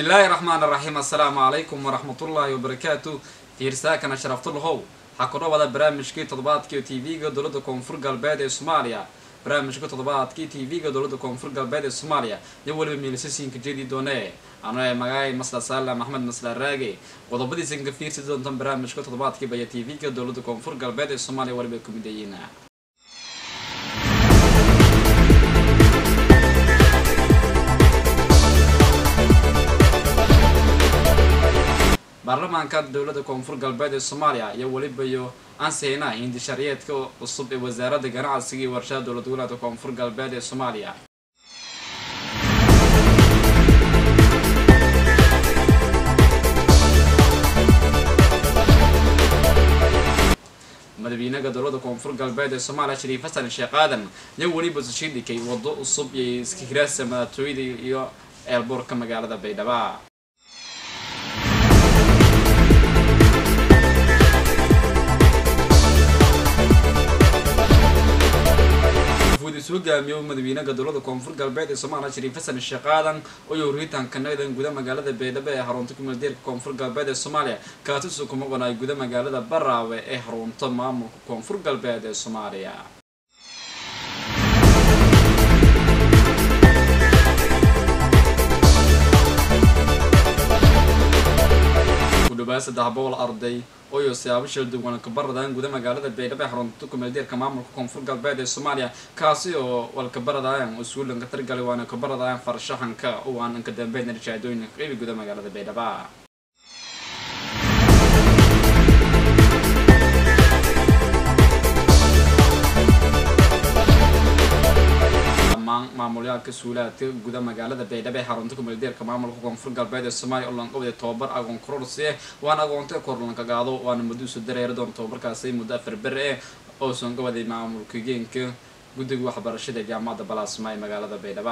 bismillaahi raxmaan raxiim assalaamu calaykum waraxmatullaahi wabarakaatu fiirsaakana sharaftullahow waxaa ku dhawada barnaamijkii toddobaadkii t v-ga dowladda koonfur galbeed ee soomaaliya barnaamijka toddobaadkii t v-ga dowladda koonfur galbeed ee soomaaliya iyo weliba miilisasiinka jeedi doone ano ee magaay masla saalam axmed masla raage qodobadiisan ka fiirsi doontan barnaamijka toddobaadkiiba iyo t v-ga dowladda koonfur galbeed ee soomaaliya weliba ku midayiin baarlamaanka dowladda koonfur galbeed ee soomaaliya iyo weliba iyo ansihina hindi sharciyeedka cusub ee wasaaradda ganacsiga iyo warshada dowlad goboleedka koonfur galbeed ee soomaaliya madaxweynaha dowladda koonfur galbeed ee soomaaliya shariif xasan sheekh aadan iyo weliba sashidhikay waddo cusub iyo iskahiraasa madaxtooyada iyo eelboorka magaalada baydhabo isu hogaamiyo madaxweynaha dowladda koonfur galbeed ee soomaaliya shariif xasan sheekh aadan oo horiitaanka nagdan guda magaalada baydhabo ee xarunta kumeeldeerka koonfur galbeed ee soomaaliya kaatisu kuma qonay guda magaalada baraawe ee xarunta maamulka koonfur galbeed ee soomaaliya kudhawaad saddex boqol arday ooyo siyaabo shil duwan ka baradaan guda magaalada baydhabo ee xarunta kumeeldeerka maamulka koonfur galbeed ee soomaaliya kaasi oo walka baradaayan usuulanka targali waana ka baradaayan farshaxanka oo aan ka dambeyn rishaadooyinka qeybi guda magaalada baydhabo maamulyaalka suulaadka guda magaalada baydhabo ee xarunta kumeeldeerka maamulka koonfur galbeed ee soomaaliya oo lanqabada tobabar agoon kororsi waana agoonta korlanka gaado waana muddo isu dareeri doona tobabarkaasi muddo afar bere eh oo soon gabaday maamulka geenka guddiga waxbarashada jaamacadda balaasma ee magaalada baydhabo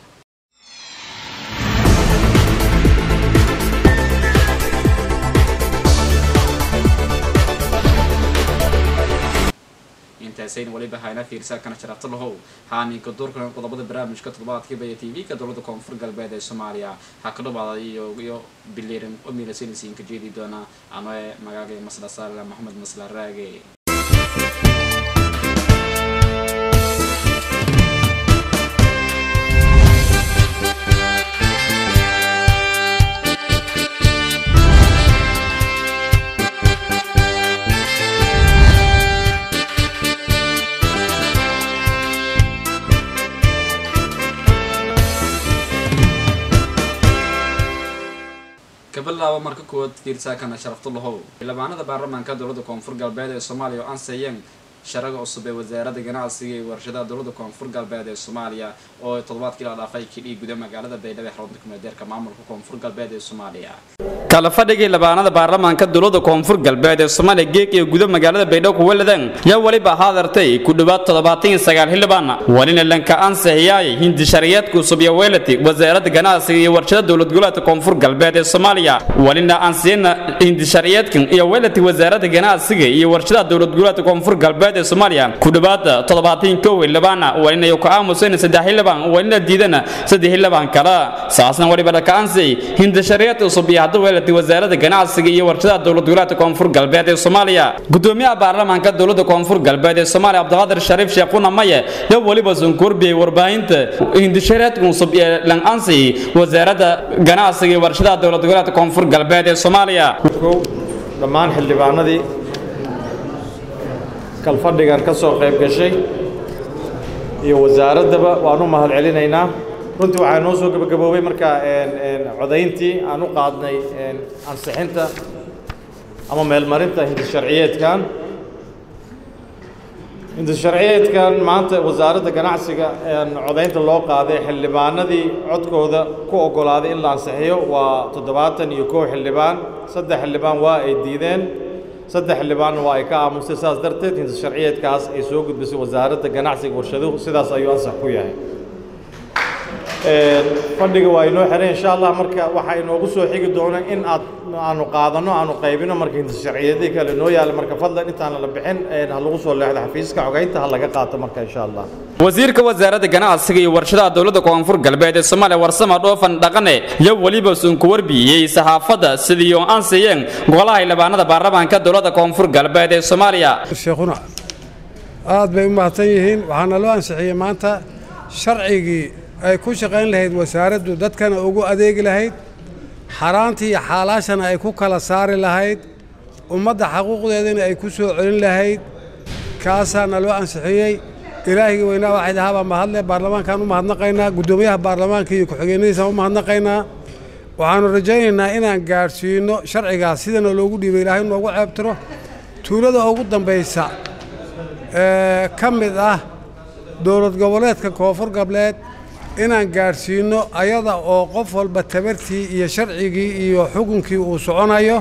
intaasayna waliba hayna fiirsaakana sharafta lahow haaninka doorkan qodobada barnaamijka toddobaadkiiba iyo t v-ka dowladda koonfur galbeed ee soomaaliya waxaa ka dhawaaday iyo iyo biliran oo miilasinisiinka jeedi doona ano ee magaaga masla saala maxamed masla raage kabilaabo marka koowaad fiirsaakana sharaftullahow xildhibaanada baarlamaanka dowladda koonfur galbeed ee soomaaliya oo ansayeen sharaga cusub ee wasaaradda ganacsiga iyo warshadaha dowladda koonfur galbeed ee soomaaliya oo toddobaadkii la dhaafay kidhii guda magaalada baydhabo ee xarunta kumeeldeerka maamulka koonfur galbeed ee soomaaliya kala fadhigii labaanada baarlamaanka dowladda koonfur galbeed ee soomaaliya geeg iyo guda magaalada baydhabo kuwaladan yaa weliba haadartay ku dhowaad toddobaatan iyo sagaal xildhibaan walina lanka ansixiyaay hindi sharciyeedka cusub iyo weelati wasaaradda ganacsiga iyo warshada dowlad goboleedka koonfur galbeed ee soomaaliya walina ansiyana hindi sharciyeedkan iyo weelati wasaaradda ganacsiga iyo warshadaha dowlad goboleedka koonfur galbeed ee soomaaliya ku dhowaad toddobaatan kow xildhibaan walina iyo ka aamusayna saddex xildhibaan walina diidana saddex xildhibaan kale saasna waliba dhaka ansixi hindi sharciyeedka cusub iyo hadda weelati wasaaradda ganacsiga iyo warshadaha dowlad goboleedka koonfur galbeed ee soomaaliya gudoomiyaha baarlamaanka dowladda koonfur galbeed ee soomaaliya cabdiqaadir shariif sheekuna maye iyo weliba sunkurbiyey warbaahinta hindishareedka cusub ee lan ansixi wasaaradda ganacsiga iyo warshadaha dowlad goboleedka koonfur galbeed ee soomaaliya kow dhammaan xildhibaanadii kalfadhigan ka soo qayb gashay iyo wasaaraddaba waan u mahad celinaynaa runtii waxaa noo soo gebagaboobay markaa codayntii aan u qaadnay ansixinta ama meelmarinta hindisharciyeedkan hindisharciyeedkan maanta wasaaradda ganacsiga codaynta loo qaaday xildhibaanadii codkooda ku oggolaaday in la ansixiyo waa toddobaatan iyo kow xildhibaan saddex xildhibaan waa ay diideen saddex xildhibaanna waa ay ka aamusay saas darteed hindisharciyeedkaas ay soo gudbisay wasaaradda ganacsiga warshaduhu sidaas ayuu ansax ku yahay fadhiga waa inoo xiran insha allah marka waxaa inoogu soo xigi doona in aad aanu qaadano aanu qaybino marka hinta sharciyadii kale noo yaala marka fadlan intaana la bixin ha lagu soo leexdo xafiiska xogeynta ha laga qaato marka insha allah wasiirka wasaaradda ganacsiga iyo warshadaha dowladda koonfur galbeed ee soomaaliya warsama dhoofan dhaqane iyo weliba sunku warbiyey saxaafadda sidii oo ansiyeen golaha xildhibaanada baarlamaanka dowladda koonfur galbeed ee soomaaliya sheekhuna aad bay u mahadsan yihiin waxaana loo ansixiyey maanta sharcigii ay ku shaqayn lahayd wasaaraddu dadkana ugu adeegi lahayd xaaraantii iyo xaalaashana ay ku kala saari lahayd ummadda xaquuqdeedana ay ku soo celin lahayd kaasaana loo ansixiyey ilaahigii weynaa waxay dhahaabaa mahadle baarlamaankaan u mahadnaqaynaa guddoomiyaha baarlamaanka iyo ku-xigeenadiisaan u mahadnaqaynaa waxaannu rajaynaynaa inaan gaadhsiino sharcigaas sidana loogu dhiibay ilaahay noogu ceebtiro tuulada ugu dambaysa ee ka mid ah dowlad goboleedka koonfur galbeed inaan gaadhsiinno ayada oo qof walba tabartii iyo sharcigii iyo xukunkii uu soconayo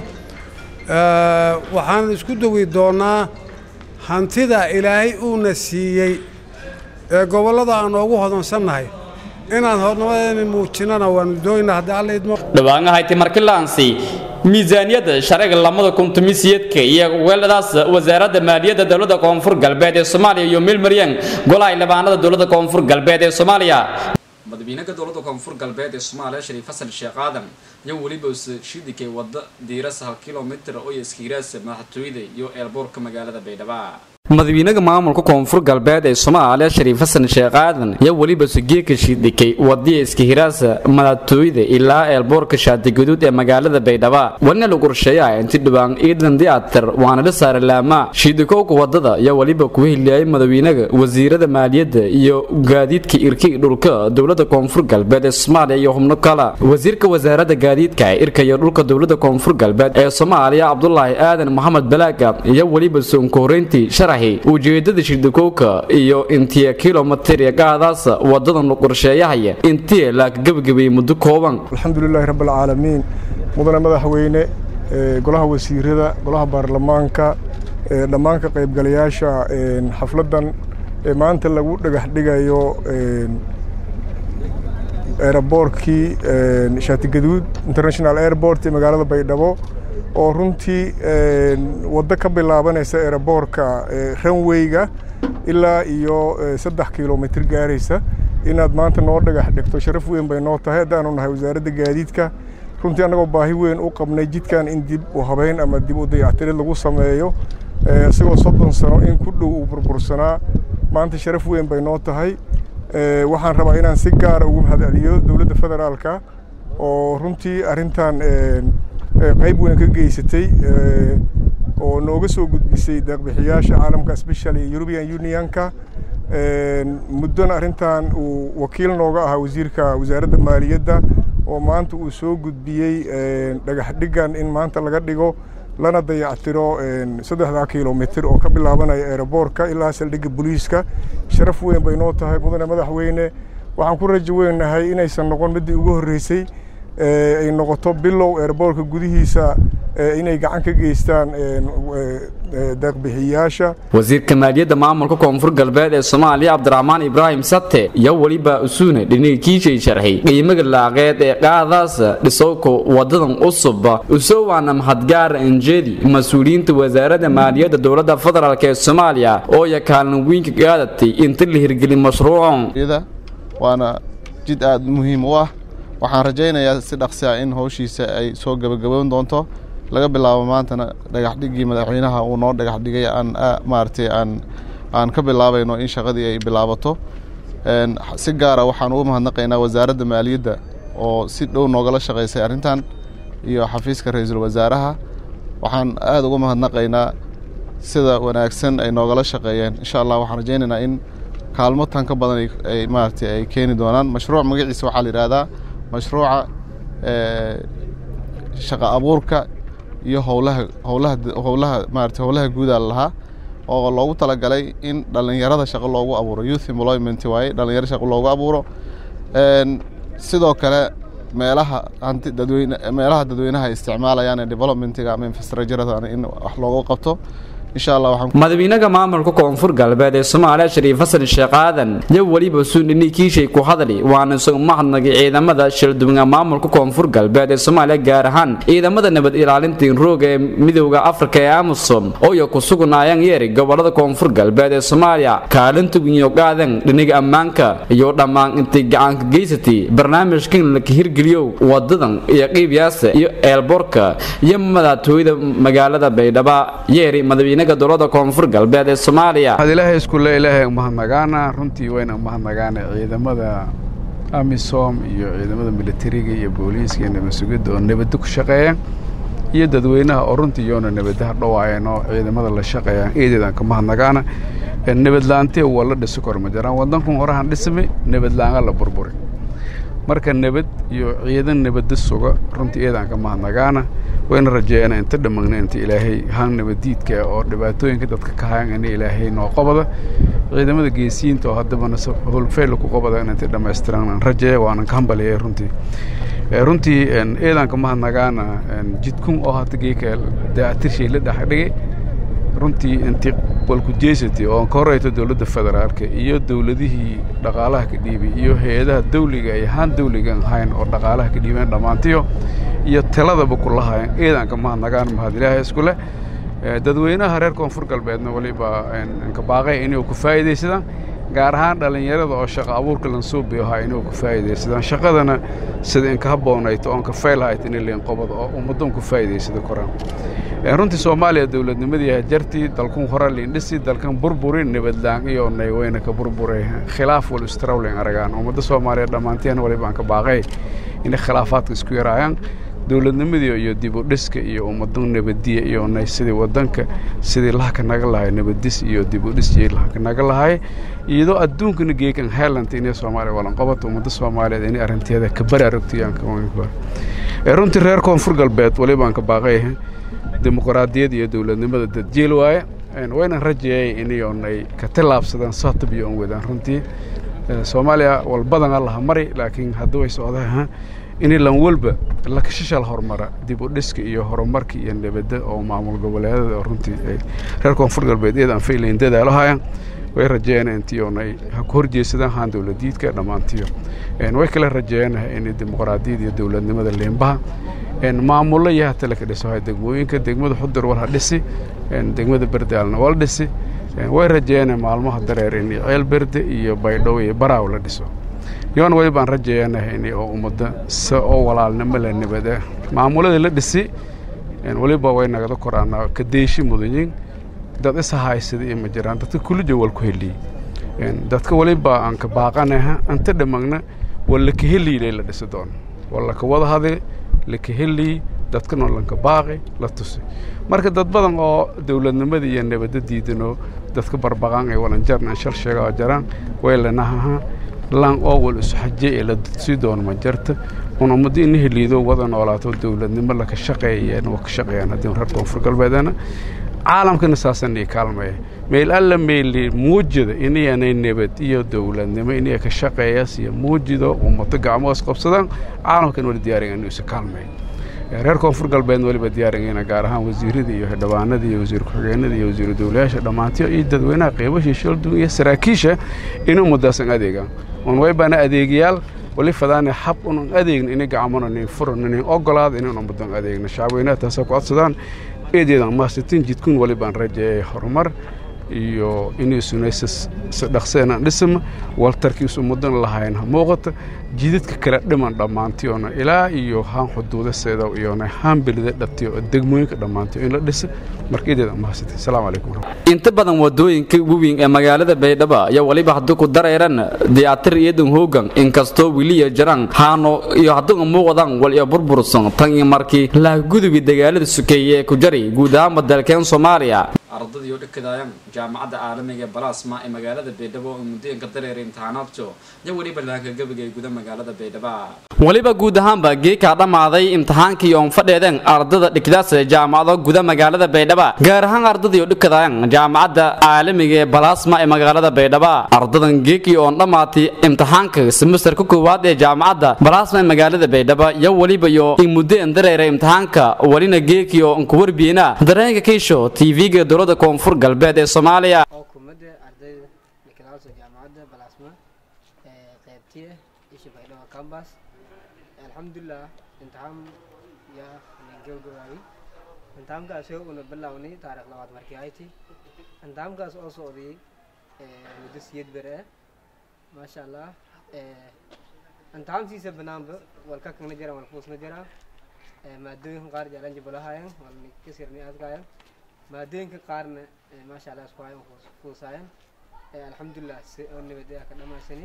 waxaan isku dogi doonnaa hantida ilaahay uuna siiyey ee gobollada aan noogu hodansannahay inaan hornimadeena muujinana waanu dooynaa haddii alla idmo dhawaangahayti markilaansi miisaaniyadda sharciga lamada kuntumisiyadka iyo weeladaas wasaaradda maaliyadda dowladda koonfur galbeed ee soomaaliya iyo milmaryan golaha xildhibaanada dowladda koonfur galbeed ee soomaaliya madaxweynaha dowladda koonfur galbeed ee soomaaliya shariif xasan sheekh aadan iyo weliba shidikay wadda diirasa hal kilomitir oo iskiiraasa madaxtooyada iyo eelboorka magaalada baydhabo madaxweynaha maamulka koonfur galbeed ee soomaaliya shariif xasan sheekh aadan iyo weliba sugeeka shidikay wadiya iskihiraasa madaxtooyada ilaa eelboorka shaatigaduud ee magaalada baydhabo walina lagu qorsheeyaa inti dhibaan ciidan diyatar waana la saara laamaa shiidikowga wadada iyo weliba kuwa hiliyay madaxweynaha wasiirada maaliyadda iyo gaadiidka irka dhulka dowlada koonfur galbeed ee soomaaliya iyo xubno kale wasiirka wasaaradda gaadiidka irka iyo dhulka dowlada koonfur galbeed ee soomaaliya cabdulaahi aadan maxamed balaaga iyo weliba soonka horeyntii sharax ujeedada shidikowka iyo intiya kilomitir gaadaas wadadan la qorsheeyahaya intii la gabagabeeyey muddo kooban alxamdulilaahi rabbi alcaalamiin mudane madaxweyne golaha wasiirada golaha baarlamaanka dhammaan ka qaybgalayaasha xafladdan ee maanta lagu dhagax dhigayo eeraboorkii shaatigaduud international airport ee magaalada baydhabo oo runtii waddo ka bilaabanaysa eeraboorka ranweyga ilaa iyo saddex kilomitr gaaraysa inaad maanta noo dhagax dhigto sharaf weyn bay noo tahay haddaanu nahay wasaaradda gaadiidka runtii annagoo baahi weyn u qabnay jidkan in dib u habayn ama dib u dayactirid lagu sameeyo isagoo soddon sano in ku dhow uu burbursanaa maanta sharaf weyn bay noo tahay waxaan rabaa inaan si gaara ugu mahadceliyo dowladda federaalka oo runtii arrintan qayb weyn ka geysatay oo nooga soo gudbisay deeqbixiyaasha caalamka especially european unionka muddona arrintan uu wakiil nooga ahaa wasiirka wasaaradda maaliyadda oo maanta uu soo gudbiyey dhagax dhigan in maanta laga dhigo lana dayactiro saddexdaa kilomitr oo ka bilaabanaya eeraboorka ilaa saldhigga booliiska sharaf weyn bay noo tahay mudane madaxweyne waxaan ku rajo weynahay inaysan noqon middii ugu horreysay ay noqoto bilow eeraboorka gudihiisa inay gacan ka geystaan deeqbixiyaasha wasiirka maaliyadda maamulka koonfur galbeed ee soomaaliya cabdiraxmaan ibraahim sate iyo weliba usuune dhinigiishay sharxay qiimaga laaqeed ee qaadaas dhisowka wadadan cusub usowaana mahadgaara enjedi mas-uuliyiinta wasaaradda maaliyadda dowladda federaalk ee soomaaliya oo ya kaalin weynka qaadatay inta la hirgelin mashruucan waana jid aad muhiim u ah waxaan rajaynayaa si dhaqsi ah in howshiisa ay soo gebagaboon doonto laga bilaabo maantana dhagaxdhiggii madaxweynaha uu noo dhagax dhigay aan maaragtay aan aan ka bilaabayno in shaqadii ay bilaabato si gaara waxaan ugu mahadnaqaynaa wasaaradda maaliyadda oo si dhow noogala shaqaysay arrintan iyo xafiiska ra-iisul wasaaraha waxaan aada uga mahadnaqaynaa sida wanaagsan ay noogala shaqeeyeen insha allah waxaan rajaynaynaa in kaalmo tan ka badan ay maaragtay ay keeni doonaan mashruuc magaciisa waxaa la yidhaahdaa mashruuca shaqa abuurka iyo howlaha howlaha howlaha maarata howlaha guudaa lahaa oo loogu talagalay in dhallinyarada shaqo loogu abuuro youth employment waaye dhallinyaro shaqo loogu abuuro sidoo kale meelaha hanti dadweyne meelaha dadweynaha ay isticmaalayaan ee developmentiga ama infrastructurada in wax loogu qabto insha allah waxaan madaxweynaha maamulka koonfur galbeed ee soomaaliya shariif xasan sheekh aadan iyo weliba suundhini kiishay ku hadli waana isagu mahadnagay ciidamada shirduwinga maamulka koonfur galbeed ee soomaaliya gaar ahaan ciidamada nabad ilaalinta inrooga ee midowda afrika ee amisom oo iyo ku sugnaayaan yeeri gobolada koonfur galbeed ee soomaaliya kaalinta winyogaadan dhiniga ammaanka iyo dhammaan intay gacaanka geysatay barnaamijkan la hirgeliyo wadadan iyo qiibyaasa iyo eelboorka iyo madaxtooyada magaalada baydhaba yeeri madaxweynaha dowlada koonfur galbeed ee soomaaliya waxaad ilaahay iskule ilaahay umahadnagaana runtii wayna umahadnagaana ciidamada amisom iyo ciidamada militariga iyo booliiska iyo nabad sugidda oo nabadda ku shaqeeya iyo dadweynaha oo runtii iyoona nabadaha dhawaayeen oo ciidamada la shaqeeyaan eedeedaan ka mahadnagaana nabadlaantee waa la dhisi kor ma jiraan waddankun horahan dhismay nabadlaanga la burburi marka nabad iyo ciidan nabadda suga runtii eedaan ka mahadnagaana wayna rajeeyana inta dhammagna inta ilaahay haan nabaddiidka oo dhibaatooyinka dadka ka hayan ina ilaahay noo qabada ciidamada geesiyiinta oo haddabana howlfeyl ku qabada inay dhammaystiran aan rajeeya waanan ka hambaliyay runtii runtii eedaan ka mahadnagaana jidkun oo hadda geeka daaatirshay la dhexdhigay runtii intii walkujeysatay oo ka horeyto dowladda federaalka iyo dowladihii dhaqaalaha ka dhiibay iyo hay-adaha dawliga ay ahaan dawligan ahayn oo dhaqaalaha ka dhiibeen dhammaantiyo iyo taladaba kula hayan eedaanka mahadnagaan mahad ilaahay iskule dadweynaha reer koonfur galbeedna waliba inka baaqay inay ku faa'iidaysadaan gaar ahaan dhallinyarada oo shaqa abuurka lansuubi ahaa inay ku faa'iidaysadaan shaqadana sida inka habboonayto oon ka faylhayt inay leen qobad oo ummaddoon ku faa'iidaysada koraan runtii soomaaliya dowladnimadii hajartii dalkun hore liindhisi dalkan burburi nabadlaan iyo nayweyna ka burburay khilaaf wal istrawling aragaan ummadda soomaaliya dhammaanteen waliba aan ka baaqay inay khilaafaadka isku yaraayaan dowladnimadii iyo dib u dhiska iyo ummaddo nabadiya iyo nay sidii waddanka sidii lahaka naga lahay nabadis iyo dib u dhis iyo lahaka naga lahay iyadoo adduunkana geekan heelanta inay soomaaliya walanqabato ummadda soomaaliyeed inay arrinteeda ka baraarugtayaan runtii reer koonfur galbeed waliba aan ka baaqay dimuqraadiyad iyo dowladnimada dadjeel waaye waynan rajeeyay inay ka tillaabsadaan satabiyo on wadaan runtii soomaaliya walbadan allaha mari laakiin hadda way socdaa inay lan walba lakashashal horumara dib u dhiska iyo horumarka iyo nabadda oo maamul goboleedada oo runtii ay reer koonfur galbeed iyada aan faylayn dadaalo hayaan way rajeeyaan intii oonay ha ku horjeesadaan haan dowladiidka dhammaantiyo way kala rajeeyanaha inay dimuqraadiyad iyo dowladnimada leembaha maamullo iyo hatale ka dhiso hay degmooyinka degmada xudur war ha dhisi degmada berdaalna wala dhisi way rajeeyana maalmaha dareer in ceel berde iyo baydhow iyo baraaw la dhiso yoon weli baan rajeeyanaha in oo ummadda se oo walaalnimo la nabada maamuladii la dhisi weliba way nagada koraanaa ka deeshi mudanyin dad isa haysada iyo ma jiraan dadka kulija wal ku heliyey dadka weliba aan ka baaqanaha anta dhammagna waa laka heliyle la dhisi doono waa laka wada hadi laka heliy dadkana lanka baaqi la tusi marka dad badan oo dowladnimada iyo nabadda diidanoo dadka barbaqaan ee walanjarna shal sheega oo jaraan way lanahaha lan oo wal isu xaje ee la sii doono ma jarta un ummadda ina heliido wada noolaato dowladnimo laka shaqeeyeen waa ka shaqeeyaan haddii reer koonfur galbeedana caalamkana saasan ii kaalmaya meel alla meeli muujida inayanay nabad iyo dowladnimo inay ka shaqeeyas iyo muujido ummado gacmoos qabsadaan caalamkan wali diyaariga inuu isa kaalmaya reer koonfur galbeedna waliba diyaarigayna gaar ahaan wasiirada iyo xildhibaanada iyo wasiir ku-xigeenada iyo wasiiru dowlayaasha dhammaantiyo iyo dadweynaha qeybashii shaldun iyo saraakiisha inuu muddaasan adeegaan un waybaana adeegayaal wali fadaane xab unan adeegna inay gacmona nin furan inin ogolaada inan ummadan adeegna shacabweynaha taasa ku codsadaan eedeedan maasitin jidkun wali baan rajeeyay horumar iyo inay sunaysa dhaqseenan dhisma waltarkiisu mudan lahayn ha muuqata jidadka kale dhiman dhammaantiyoona ilaa iyo haan xuduudaseeda iyona haan belida dhatiyo oo degmooyinka dhammaantiyo in la dhisa marka eedeeda mahasitay asalaamu calaykum inta badan wadooyinka weyn ee magaalada baydhabo ayaa weliba haddii ku dareeran diyaatir iyadan hoogan inkastoo weliya jiraan haano iyo haddii muuqdaan wal iyo burbursan tan iyo markii lahagudubi dagaalada sukeeye ee ku jari guud ahaanba dalkeen soomaaliya ardadii oo dhakadaayaan jaamacadda caalamiga ee balasma ee magaalada baydhabo oo muddooyinka dareeray imtixaanaadjo iyo weliba laanka gabiga ee guda magaalada baydhabo weliba guud ahaanba geekaa dhammaaday imtixaankii oon fadheedeen ardada dhigdaas ee jaamacado guda magaalada baydhabo gaar ahaan ardadii oo dhikadaayaan jaamacadda caalamiga ee balasma ee magaalada baydhabo ardadan geekii oon dhammaatay imtixaanka semesterka koowaad ee jaamacadda balasma ee magaalada baydhabo iyo weliba iyo in muddo en dareeray imtixaanka welina geekii oo nkuwarbiyena dareenka kiisho tv-ga dowladda gobolada koonfur galbeed ee soomaaliya oo kumada ardayda nicolauso jaamacadda balasma ee qaybtiya isha baydhabo cambas alxamdulilah imtixaan yaa gabagabaabay imtixaankaasi una bilownay taarikh labaad markii ahayti imtixaankaas oo socday muddo siyad bere ah maasha allah imtixaankiisa banaanba walka kana jira walfuusna jira maadooyinka qaar jaalanji balahayan walni kasirni adkayan maadooyinka qaarna maasha allah isku hayan fuusaayan alxamdulilah si oo nabad ah ka dhamaysani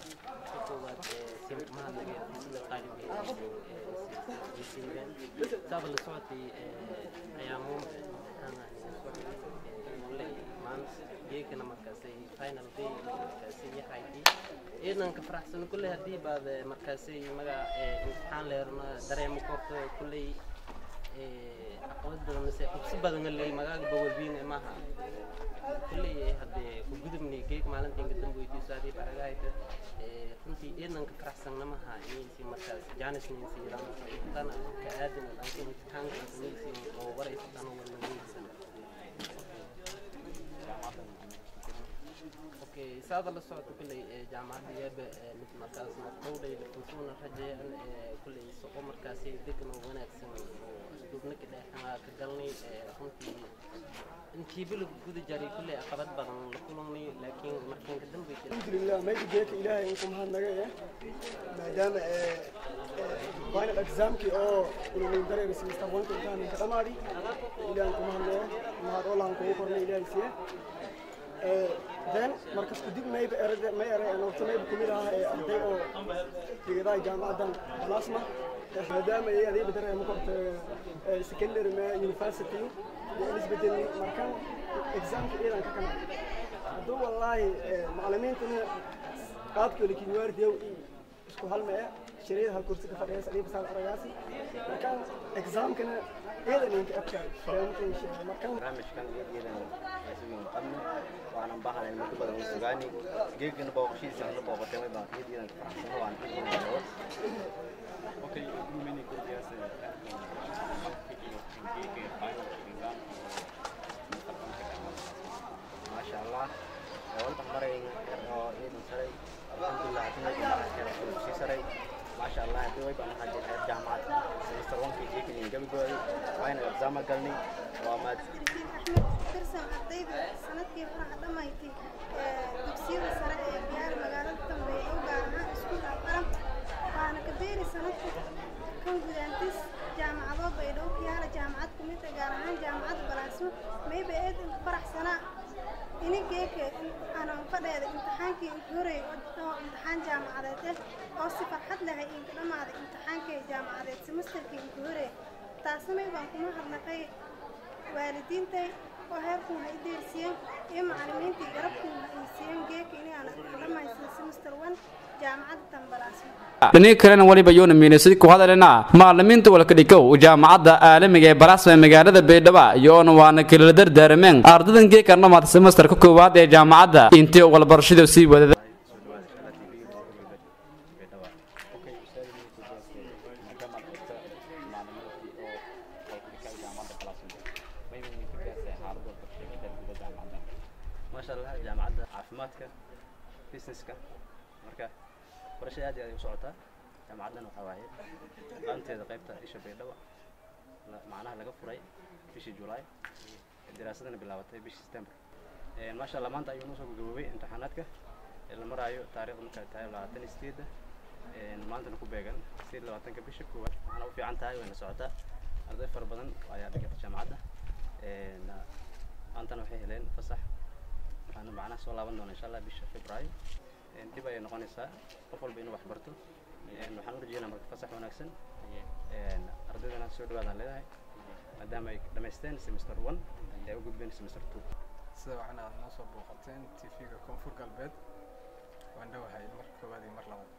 saaba la socotay ayaamo geekana markaasay final day markaasay yaxayti ciidanka faraxsan kulley haddii baad markaasay maga imtixaan leerna dareemo korto kulley caqabad badan mise qubsi badan ley magaaga bawalbiin maaha kulley haddee ku gudubnay geeg maalintiin ka dambe weydiiso haddii baragahayta runtii ciidanka faraxsanna maha inaysi markaas jaanisnaysi tan ka aadan dhanka imtixaanka inaysi oo waraysataan oo walnageysan okay saada la socota kulley jaamacadda yaaba mid markaas maqdowdhayda kunsuuna rajeeyan kulley soqo markaasi degan oo wanaagsan oo isduubna ka dheexanaa ka galnay runtii intiiba lagu guda jaray kulley caqabad badan la kulannay laakiin markiin ka dambe alxamdulilah mayda geeka ilaahay inku mahadnaga eh maadaama final examkii oo unanin dareeri semester one imtixaanin ka dhamaadi ilaahay inku mahadnaga mahad oo lahan kugu kornay ilaahay siye then markas kadib mayba erade may ere noqto mayba kumid aha ee arday oo digadaha jaamacaddan plasma maadaama ay adayba dareemo korta secondary ma university iyo isbedelni markan examka iyadan ka kana hadduu wallaahi macalimiintuna qaabkooda kinwaardiyow isku halme e shirayada hal kursi ka fadhiyaas adiba saal aragaasi markan examkana iyadan inka abka markan barnaamijkan iyadan isugu qabno waanan baahanayn muddo badan u sugaani geegana booqashiisa la booqatay may baan iyad iyadan faraxsano waan ka iibinayo Okay, many good guys. maasha allah walba maray oo iidan saray alxamdulilah hadii sii saray maasha allah hadii way baan waxaa jira heer jaamacad semester onkii geekan gabagooday waayna exaama galnay waa maad tirsan ardayda sanadkii faraxa dhamaysay dugsiyada sare ee biyaar magaalada dambeeya u gaar ahaan iskuulka qaran waana ka beeri sanadka kan gudaantis jaamacado baydhabo kiyaala jaamacad kumid ah gaar ahaan jaamacadda balaasmo mayba eed inka faraxsanaa inigeeka aanan fadheeda imtixaankii inka horey oo imtixaan jaamacadeed eh oo si farxad lahay inka dhammaaday imtixaankii jaamacadeed semesterkii inka horey taasna maybaan kuma hadnaqay waalidiintay oo heerkun ha i deersiyeen iyo macalimiintii garabkun ha ii siiyeen geeka inaana dhamaysan semester one jaamacadda tambalaasmo dhinaga kalena weliba yuuna miinisay ku hadalina macalimiinta walkadhikow jaamacadda caalamiga ee balaasma ee magaalada baydhabo iyoona waana kalala dardaarameen ardadan geeka dhamaata semesterka koowaad ee jaamacadda intii walbarashada sii wadada maasha allah jaamacadda caafimaadka businesska marka barashada aad iyo aad ay u socotaa jaamacaddan waxaa waaye qaanteeda qaybta isha baydhabo macnaha laga furay bishii julaay daraasadana bilaabatay bishii september maasha allah maanta ayuu noo soo gagaboobay imtixaanaadka la maraayo taariikhda markaa tahay labaatan iyo sideedda maantana ku beegan sideed labaatanka bisha koowaad waxaana u fiican tahay wayna socotaa arday fara badan ayaa dhigata jaamacadda maantana waxay heleen fasax waxaana macnaha soo laaban doona insha allah bisha februaayo dib ayay noqonaysaa qof walba inuu wax barto waxaan u rajeynaa marka fasax wanaagsan ardaydana soo dhawaadaan leedahay maadaama ay dhamaysteen semester one ee u gudbeen semester two sida waxaana aad noo soo booqateen tv-ga koonfur galbeed waan dhowahay mar koowaad iyo mar labaad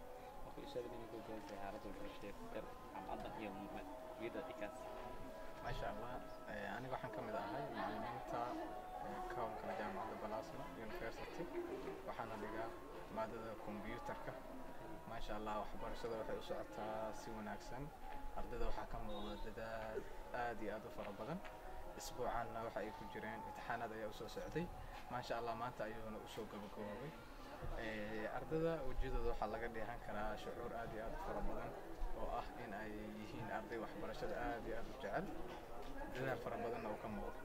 maasha allah aniga waxaan ka mid ahay macalimiinta ka howlgala jaamacadda balasma university waxaana dhigaa maadada kombyuutarka maasha allah waxbarashada waxay u socotaa si wanaagsan ardayda waxaa ka muuqda dadaal aad iyo aad u fara badan isbuucanna waxa ay ku jireen imtixaanaad ayaa usoo socday maasha allah maanta ayuuna usoo gabagaboobay ardada wejiyadooda waxaa laga dheehan karaa shucuur aad iyo aad u fara badan oo ah in ay yihiin arday waxbarashada aad iyo aad u jecel dadaal fara badanna uu ka muuqdo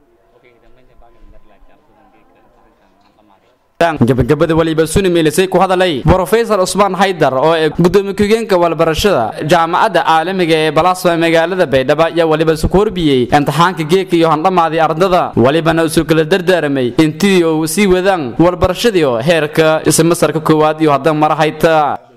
gabagabada waliba suni meelisay ku hadalay brofesor cusmaan haydar oo ee gudoomiye ku-geenka walbarashada jaamacadda caalamiga ee balasma magaalada baydhabo ayaa waliba isu korbiyey imtixaanka geedka iyo handhamaaday ardada walibana isu kala dardaaramay intii uu sii wadaan walbarashadii oo heerka ismasarka koowaad iyo haddan mara hayta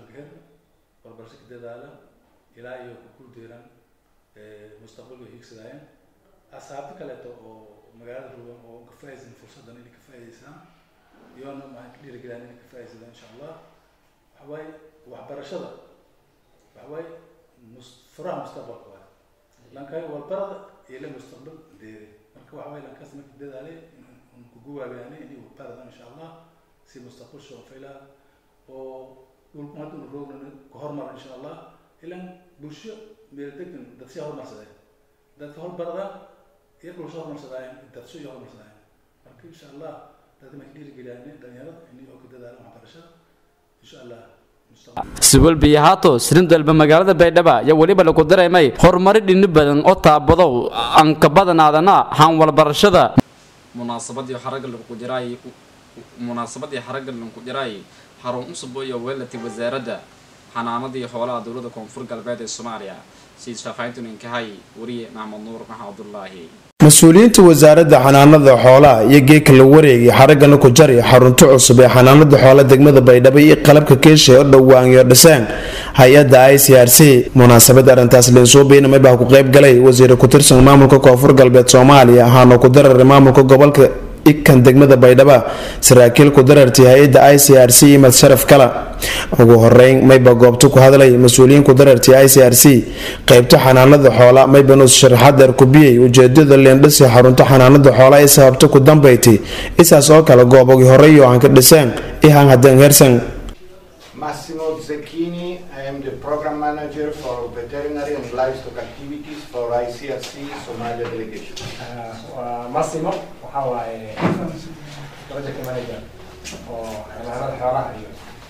waxbarasho ka dadaala ilaa iyo ku kuldeeran mustaqbalka hiigsadaayan asxaabta kaleeto oo magaalada rugan oo ka faa'iidaysan fursaddan inay ka faa'iidaystaan iyoona waxaan ka dhiirigeliyaan inay ka faa'iidaysadaan insha allah waxa waaye waxbarashada waxa waaye mus- furaha mustaqbalka waaye lankay walbarada iyo la mustaqbal deere marka waxa waaye lankaas marka dadaalay un ku guwaabiyaanay inay waxbaradaan insha allah si mustaqbal soo faylaa oo dhulku hadda unu roogna ku hormar insha allah ilaan bulsho meel degan dad sii horumarsadeen dadka horbarada iyo dhul soo horumarsadaayen dad soo horumarsadaayen marka insha allah dadka marka dhiirigeliyaan dhalinyarada inay oo ka dadaalaan waxbarashada insha allah siwalbiyo haato sirindalba magaalada baydhabo ayaa weliba lagu dareemay horumari dhini badan oo taabadow aan ka badanaadana haan walbarashada munaasabadii xaragga lagu jiraay munaasabadii xaragga lagu jiraay xarun cusub iyo weelatay wasaaradda xanaanadii xoolaha dowladda koonfur galbeed ee soomaaliya sida shaafayntan inkahay wariye maxmed nuur maxamed abdullaahi mas-uuliyiinta wasaaradda xanaanada xoolaha iyo geedka la wareegay xaraggana ku jari xarunta cusub ee xanaanada xoolaha degmada baydhabo iyo qalabka keesha oo dhowaanyo dhiseen hay-adda i c r c munaasabada arrintaas linsuubiina maybaa ku qayb galay wasiire ku-tirsan maamulka koonfur galbeed soomaaliya ahaana ku dararay maamulka gobolka ikan degmada baydhaba saraakiil ku darartay hay-adda i c r c imad sharaf kala ugu horeyn mayba goobta ku hadlay mas-uuliyiin ku darartay i c r c qeybta xanaanada xoola maybanus sharaxaad dheer kubiyey ujeedada leendhisi xarunta xanaanada xoola ee sababta ku dambayti isaas oo kale goobogii horeyo aan ka dhiseen ihan haddeen hersan Massimo Zecchini, I am the program manager for veterinary and livestock activities for ICRC Somalia delegation. Massimo waxa waaye project manager oo xanaanada xoolaha iyo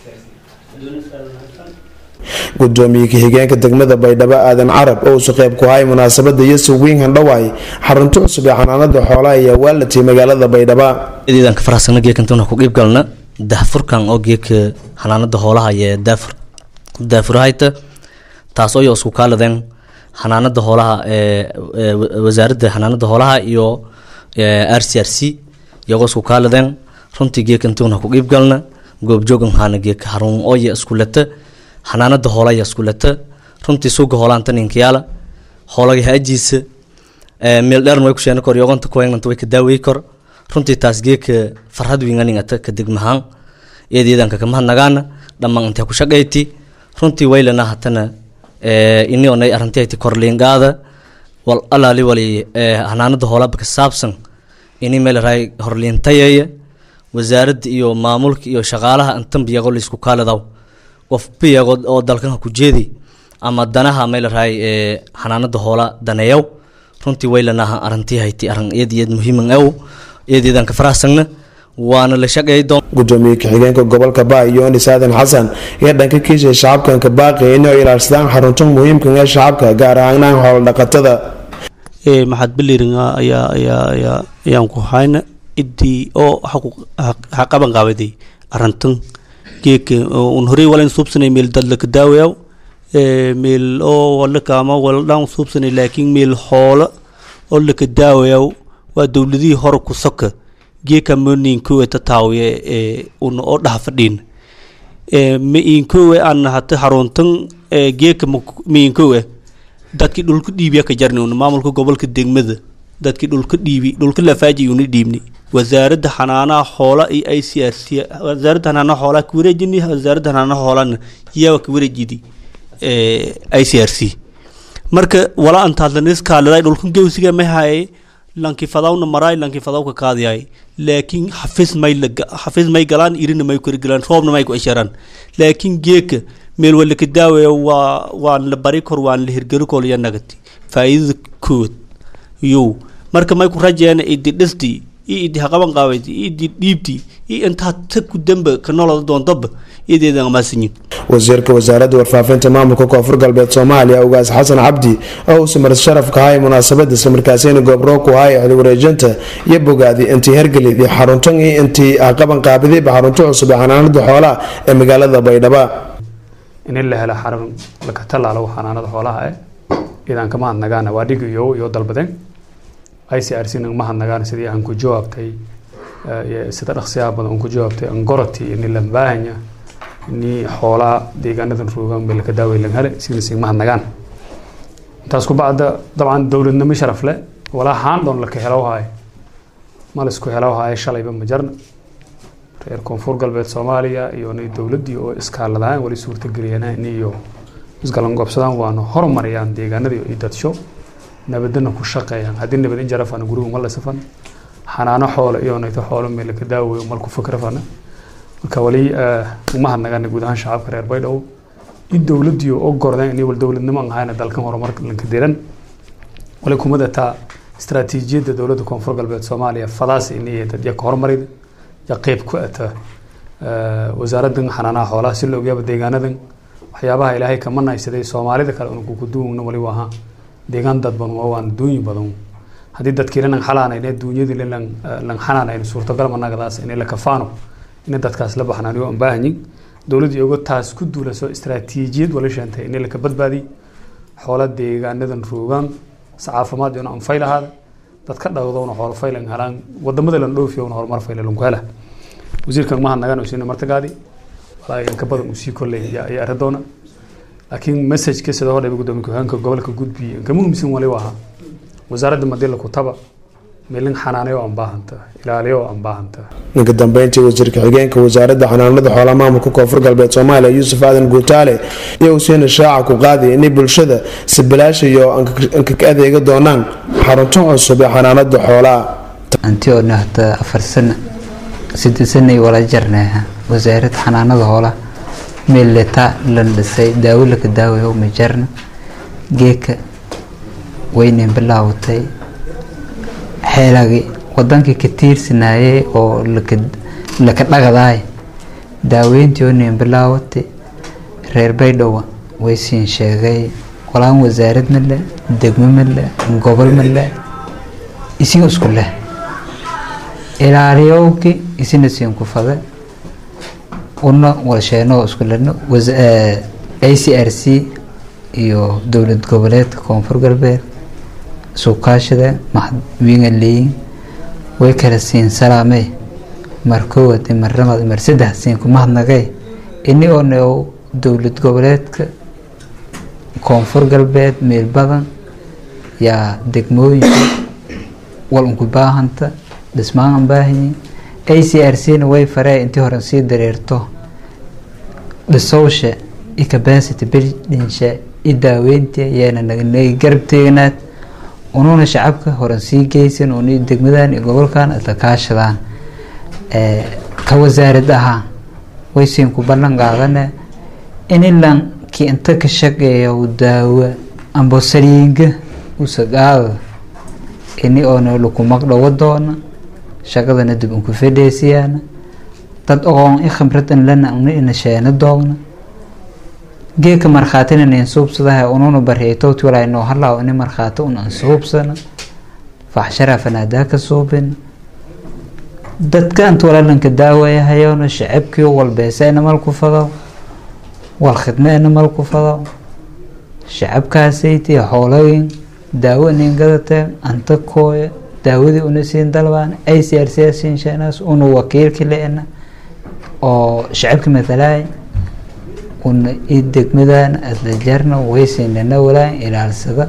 gudoomiye ka-xigeenka degmada baydhabo aadan carab oo usu qeyb ku hay munaasabada yeso wiin handhawaay xarunta cusub ee xanaanada xoolaha ayaa waalatay magaalada baydhaba eedan ka faraxsana geekantuna ku qiibgalna daahfurkan oo geeka xanaanada xoolaha iyo daafur daafurahayta taas oo isku kaaladeen xanaanada xoolaha ee wasaaradda xanaanada xoolaha iyo r c r c iyagoo isku kaaladeen runtii geekantuna ku qiibgalna goobjoogan haana geeka harun ooya iskulata xanaanada hoolaya iskulata runtii suuga hoolaanta ninkayaala hoolaga haajiisa meel dheer way ku sheena kor yogonta kuwaynanta way ka daawey kor runtii taas geeka farhad winganingata ka degmahaan eedeedanka kama hadnagaana dhammaan intee ku shaqayti runtii waylana hatana ini onay arrintayti korliingaada wal alaali wali xanaanada hoolaba ka saabsan ini meel raay horliintayeeya wasaaradda iyo maamulka iyo shaqaalaha intan biyaqo laisku kaaladaw qof biyaqo oo dalkan ku jeedi ama danaha meel raay xanaanada hoola daneeyaw runtii waylanaha arrintii hayti arrin eed eed muhiiman ew eedeedan ka faraxsagna waana la shaqeey doon gudoomiye ka-xigeenka gobolka baa yoonis aadan xasan iyo dhanka kiisha shacabkan ka baaqaya inay ilaashadaan xarunta muhiimka ee shacabka gaar ahaan xoolo dhaqatada maxad biliringa ayaa ayaa ayaa ayaan ku hayna idii oo ha qaban qaabaday arrintan geeka un horey walan suubsanay meel dadlaka daawayaw meel oo walaka ama waladhaan suubsanay laakiin meel xoolo oo laka daawayaw waa dowladihii hore ku soka geeka moninkowe tataawiye un oo dhaha fadhiin mainkowe aan hata haruntan geeka mainkowe dadkii dhulka dhiibiya ka jarni un maamulka gobolka degmada dadkii dhulka dhiibi dhulka lafaaji una dhiibni wasaaradda xanaanaha xoola iyo i c r c wasaaradda xanaanaha xoolaha ka wareejini wasaaradda xanaanaha xoolana yaa ka wareejidi i c r c marka wala antaadlaniskaaliday dhulkan gewsiga may haye lanki fadawna maraay lanki fadawka kaadiyay laakiin xafiis may xafiis may galaan irina may kori galaan roobna may ku isharaan laakiin geeka meel wala ka daawaya waa waan la bari kor waan la hirgeli kol iyo nagati faa'iidada kood yow marka may ku rajeena idi dhistii iyo idi haqaban qaabayti iyo idi dhiibtii iyo intaa ta ku damba ka noloda doontoba iyadeedan amaasanyin wasiirka wasaaradda warfaafinta maamulka koonfur galbeed soomaaliya ugaas xasan cabdi oo uu samar sharafka hay munaasabada islamarkaasina goobro ku hay xili wareejinta iyo bogaadi intii hergelid iyo xaruntan iyo intii qaban qaabidayba xarunto cusub ee xanaanada xoolaha ee magaalada baydhaba in la helo xarun laka tallaalo xanaanada xoolaha eh idaan ka mahadnagaana waa dhig iyo iyo dalbadeen i c r c na mahadnagaana sidii aan ku jawaabtay sida dhaqsiyaha badan aan ku jawaabtay angoroti ini lambaahanya ni xoolaa deegaanadan roogan bay laka daaweylan hele sidasi mahadnagaan intaas ku bacda dabcan dowladnimo sharaf leh walaa haandon laka helowhaay ma laisku helowhaay shalayba ma jarna reer koonfur galbeed soomaaliya iyo ni dowladdii oo iskaaladaan wali suurtageliyaan iyo isgalan goobsadaan waana horumarayaan deegaanadii iyo dadsho nabadana ku shaqeeyaan haddii nabad in jarafana gurigu ma lasafan xanaano xoolo iyo nayto xoolo meel laka daaweyo malku fikrafana marka wali umahadnagana guud ahaan shacabka reer baydhabo in dowladii oo gordeen inay wal dowladnimo aan ahayna dalkan horumar lanka diran wali kumada taa istaraatiijiyadda dowladda koonfur galbeed soomaaliya fadaas inay dad yaka horumarid ya qeyb ku ata wasaaradan xanaanaha xoolaha si la ogyaaba deegaanadan waxyaabaha ilaahay kama naysaday soomaalida kale una kukuduwna wali waaha deegaan dad badan waa waan duunyi badan haddii dadkii lanan xalaanayne duunyadii lan lan xanaanayn suurtagal managadaas inay la kafaano inay dadkaas la baxnaaniyo aan baahanyin dowladdii ogo taas ku duulaso istaraatiijiyad wala sheentay inay laka badbaadiy xoola deegaanadan roogaan sacaafimaad iyona anfay lahaada dadka dhawdowna xoolo faylan helaan wadamada lan dhoofiyowna horumar fayla lanku hela wasiirkan mahadnagaan usiina martagaadi walaa yanka badan usii kolley ayaa arri doona laakiin messageka sida hodhayba gudoomiye ku-xigeenka gobolka gudbiye kama muhiimsan wali waa wasaaradda madila kutaba meelin xanaanayo aan baahanta ilaaliyo aan baahanta ninka dambeyntii wasiirka xigeenka wasaaradda xanaanada xoolaha maamulka koonfur galbeed soomaaliya yuusuf aadan guutaale iyo usiina shaaca ku qaadi inay bulshada si bilaash iyo ankaka adeega doonaan xarunto cusub ee xanaanada xoolaha anti oo nahda afar sano siddeed sanay wala jarneeha wasaaradda xanaanada xoolaha meel leta lan dhisay daawo laka daawayo ma jarna geeka waynayn bilaawatay xeelagi wadankii ka tiirsanayay oo laka dhagadaay daaweyntii oo nayn bilaawatay reer baydhowa way siin sheegay walaan wasaarad male degmo male gobol male isiga isku leh ilaaliyowki isina siin ku fada una walsheenoo isku lehno a c r c iyo dowlad goboleedka koonfur galbeed suukaashada maxadwiingaleyin way kala siin salaamey mar koowad mar labaad mar saddex siin ku mahadnagay ini oo neow dowlad goboleedka koonfur galbeed meel badan yaa degmooyinka wal unku baahanta dhismaan aan baahanyin a c r c na way faree intii hore sii dareerto dhisowsha i capacity buildingsha i daaweynta yaana naga garab teeganaad unuuna shacabka horan sii geysan una degmadan iyo gobolkan isla kaashadaan ka wasaarad ahaan waysiin ku ballan qaadane inilan ki inta ka shaqeeya daawo amba saliinga usagaada ini oona laku magdhawo doona shaqadana dib unku fedheesiyaana dad oqoon i khibradan lana una ina sheena doogna geeka markhaatina nin suubsadaha ununa barheetowti walaa inoo halaaw ini markhaati un an suubsana faxshara fanaadaa ka suubin dadka anta walaalanka daawayahayona shacabkii walbeeseena malku fado wal khidmeena malku fado shacabkaasaytii xoolooyin daawo inin gadateen anta kooya daawadii una siin dalbaan ay c r c siin sheenaas una wakiilki leena oo shacabka matalaay una i degmadan adla jarna waysiinana walaan ilaalsada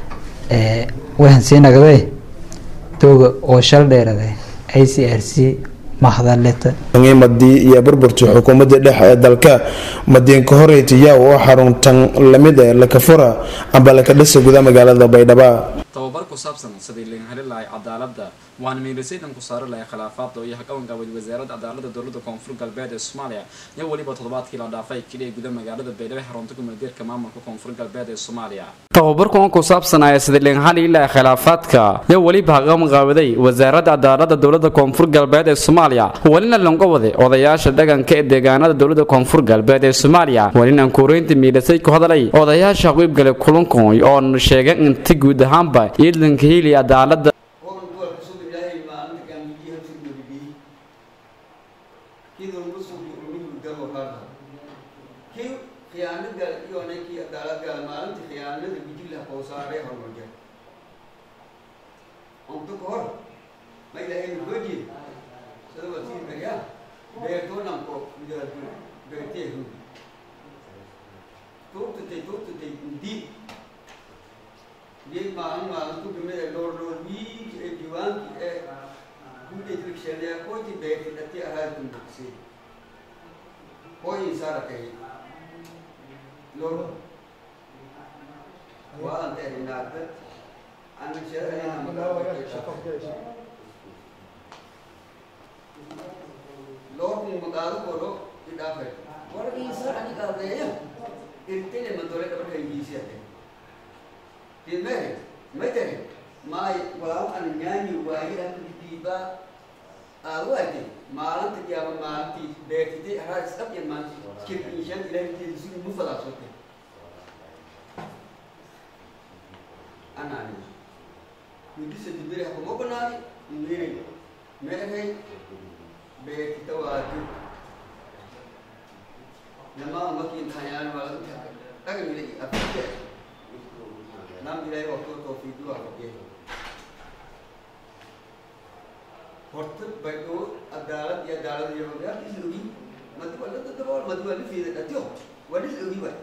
waxaan sii nagday dooga oo shal dheeraday i c r c mahadaleta madii iyo burburtii xukuumadda dhexe ee dalka madiinka horeytiyaa oo xaruntan lamid ee laka fura amba laka dhisa guda magaalada baydhaba tababar ku saabsan sidii laga heli lahay cadaaladda waana miilisaydan ku saari lahay khilaafaadda iyo haqabangaabad wasaaradda cadaaladda dowladda koonfur galbeed ee soomaaliya iyo weliba toddobaadkii la dhaafay keliya guda magaalada baydhabo xarunta gumeelgeerka maamulka koonfur galbeed ee soomaaliya tababarkan ku saabsanaya sidii laga heli lahay khilaafaadka iyo weliba haqabanqaabaday wasaaradda cadaaladda dowladda koonfur galbeed ee soomaaliya welina lango waday odayaasha dhaqanka ee deegaanada dowladda koonfur galbeed ee soomaaliya welina kureynta miilisay ku hadalay odayaasha qiibgale kulankan oo sheegay inti guud ahaanba ciidanka heli cadaaladda khiyaanada iyo ninkii cadaalad gaala maalintii khiyaanada bijila qowsaaree hormarja onto ka hor ma ilaahay nugoji sida wasii baryaa beertoonanko beerteehu tuurtatay tuurtatay ndi geed maalin maalintu kamid ee dhowr dhowr wiiki ee diiwaanki ee guudaytriksheedeya koyti beerti dhati ahaadkun bogsay koyin saarakay lor waan terminada ana sheegayna magaalada lor mu magaalo koro idaafe war isa ani kaldeya irtele mandore ka bakay bisi ate timere metere mai walaal an nyaani waayi an diba aawate maalinta yaaba maalintii beertitay haraa isqab iyo maalinti kirkiishan ilaahay si mu fadaasote anani midisa dibere hakuma banaadi mere meehay beertita waati namaa makin hayaan wala dhagan ilay afite nam ilaahay waqtu tawfiidu waa qabiyay horta baydhoo cadaalad iyo cadaalad iyo magaal is ogi madi waa la dadabool madi waa la fiida dhatiyo waa dhis ogi waay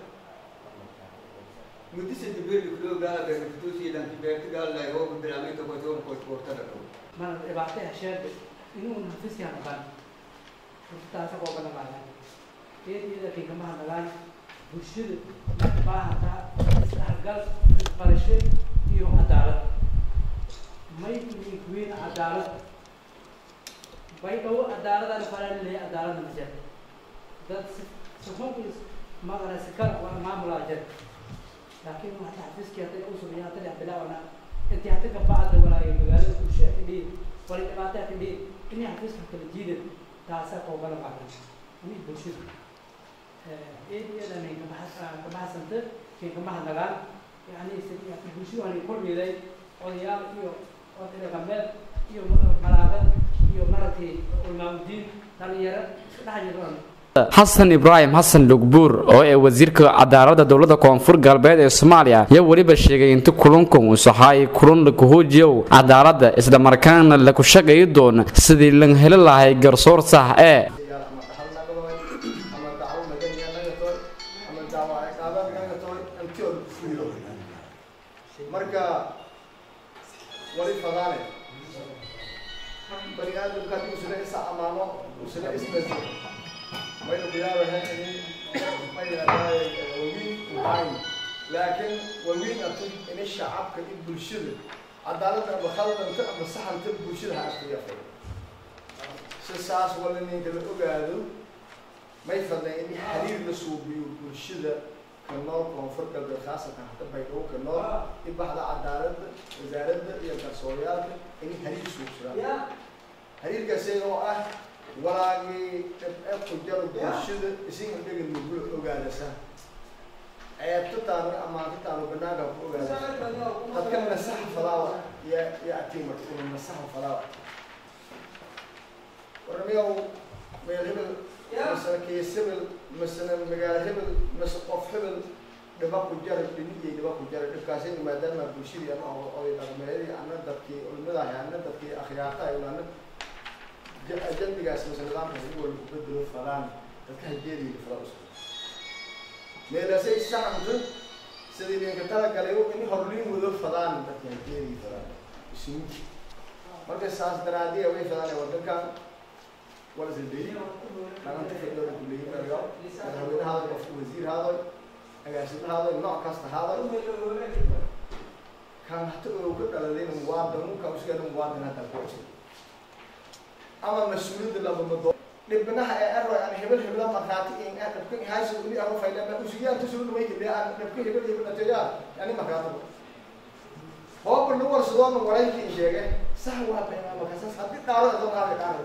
muddi sadi beerli kuloo gaala beerta kutuusii dhanki beerta gaal lay oo bilaamay ka koy toon koy koorta dhaqo mana dhibaatay hesheede inuu nafisyaa naqaan taasa qooba naqaanaa iyada kinkamaha nagaan bulshada baahantaa isdhexgal isbarasho iyo cadaalad may kuwiin cadaalad baydhabo cadaaladaan faran leeyahay cadaaladna ma jira dad sixuunkiis maqana sikar waa maamulaa jira laakiin waxta xafiiskii hadday u sumeeyaan hadda dhex bilaabana intii hadda ka bacda walaayo magaalada bulshada fidhiin wala dhibaataa fidhiin inay xafiiska kala jiidan taasaa qoobala qaadan inay bulshada eedayadan kabaxsanta kay kamaha nagaan yani bulshada waan kulmiday odayaal iyo oday dhaqameed iyo malaaqad iyo maratay ulmaamudiin dhalinyaro isku dhex jiraan xasan ibraahim xasan lugbuur oo ee wasiirka cadaaladda dowladda koonfur galbeed ee soomaaliya ayaa weliba sheegay inta kulankan uu saxaayay kulan la kuhoojiyow cadaaladda islamarkaana laku shaqayi doono sidii lan heli lahay garsoor sax ee marka wali fadaane bani aadamka haddii usula isa amaano usula isbedel maynu bilaabahay ini mayadaaye wawiin uhayn laakiin wawiin atu ini shacabka in bulshada cadaaladda ama khaldanta ama saxanta bulshada ha afriyafay si saas wala ninka la ogaado may fadna ini xiriir la suubiyo bulshada كنور كونفور قلب خاصة حتى بيدو كنور يبحث عدالة وزارة يا كسوريال إني هريج سوق سرا هريج كسي هو أه ولا جي أب كجار بشدة إسين عندك المقول أوجالسا أيات تانو أما تانو بناga أوجالسا قد كان مسح فلاوة يا يا أتيمر تقول مسح فلاوة ورميو ميغيبل مثلا كيسبل مثلا مقال هبل مثلا قف هبل dhibaa ku jara dhinigay dhibaa ku jara dhibkaasina maadaama bulshadii ama oday dhaqmeedii ana dadkii culimadahay ana dadkii akhyaartahay ana jambigaas mase nidaamkaas in wala kubedelo falaan dadka hajeedii falaa usku meelaasay saxamta sidii ninka talagalay in horliin wado fadaan dadka hajeedii falaan isugu marka saas daraadiya way fadaan wadankan ولا زلبي أنا أنت في الدولة كلية مريض أنا هو هذا وزير هذا أجازم هذا النوع كاست هذا kan hata oo ka dhaladayna muwaadin ka usgeeda muwaadin hadda ku jira ama mas-uuliyadda labamado dhibnaha ee ero aan hebel hebla markhaati in aan dhabkan hayso ini aro faydana usugiyaan tusuu dhumay ile aan dhabkan hebel hebel dhateeyaa yani markhaati hooba lagu warsadoona walaykii sheege sax waa beenaa markaasas haddii dhaaro adoo qaadi dhaaro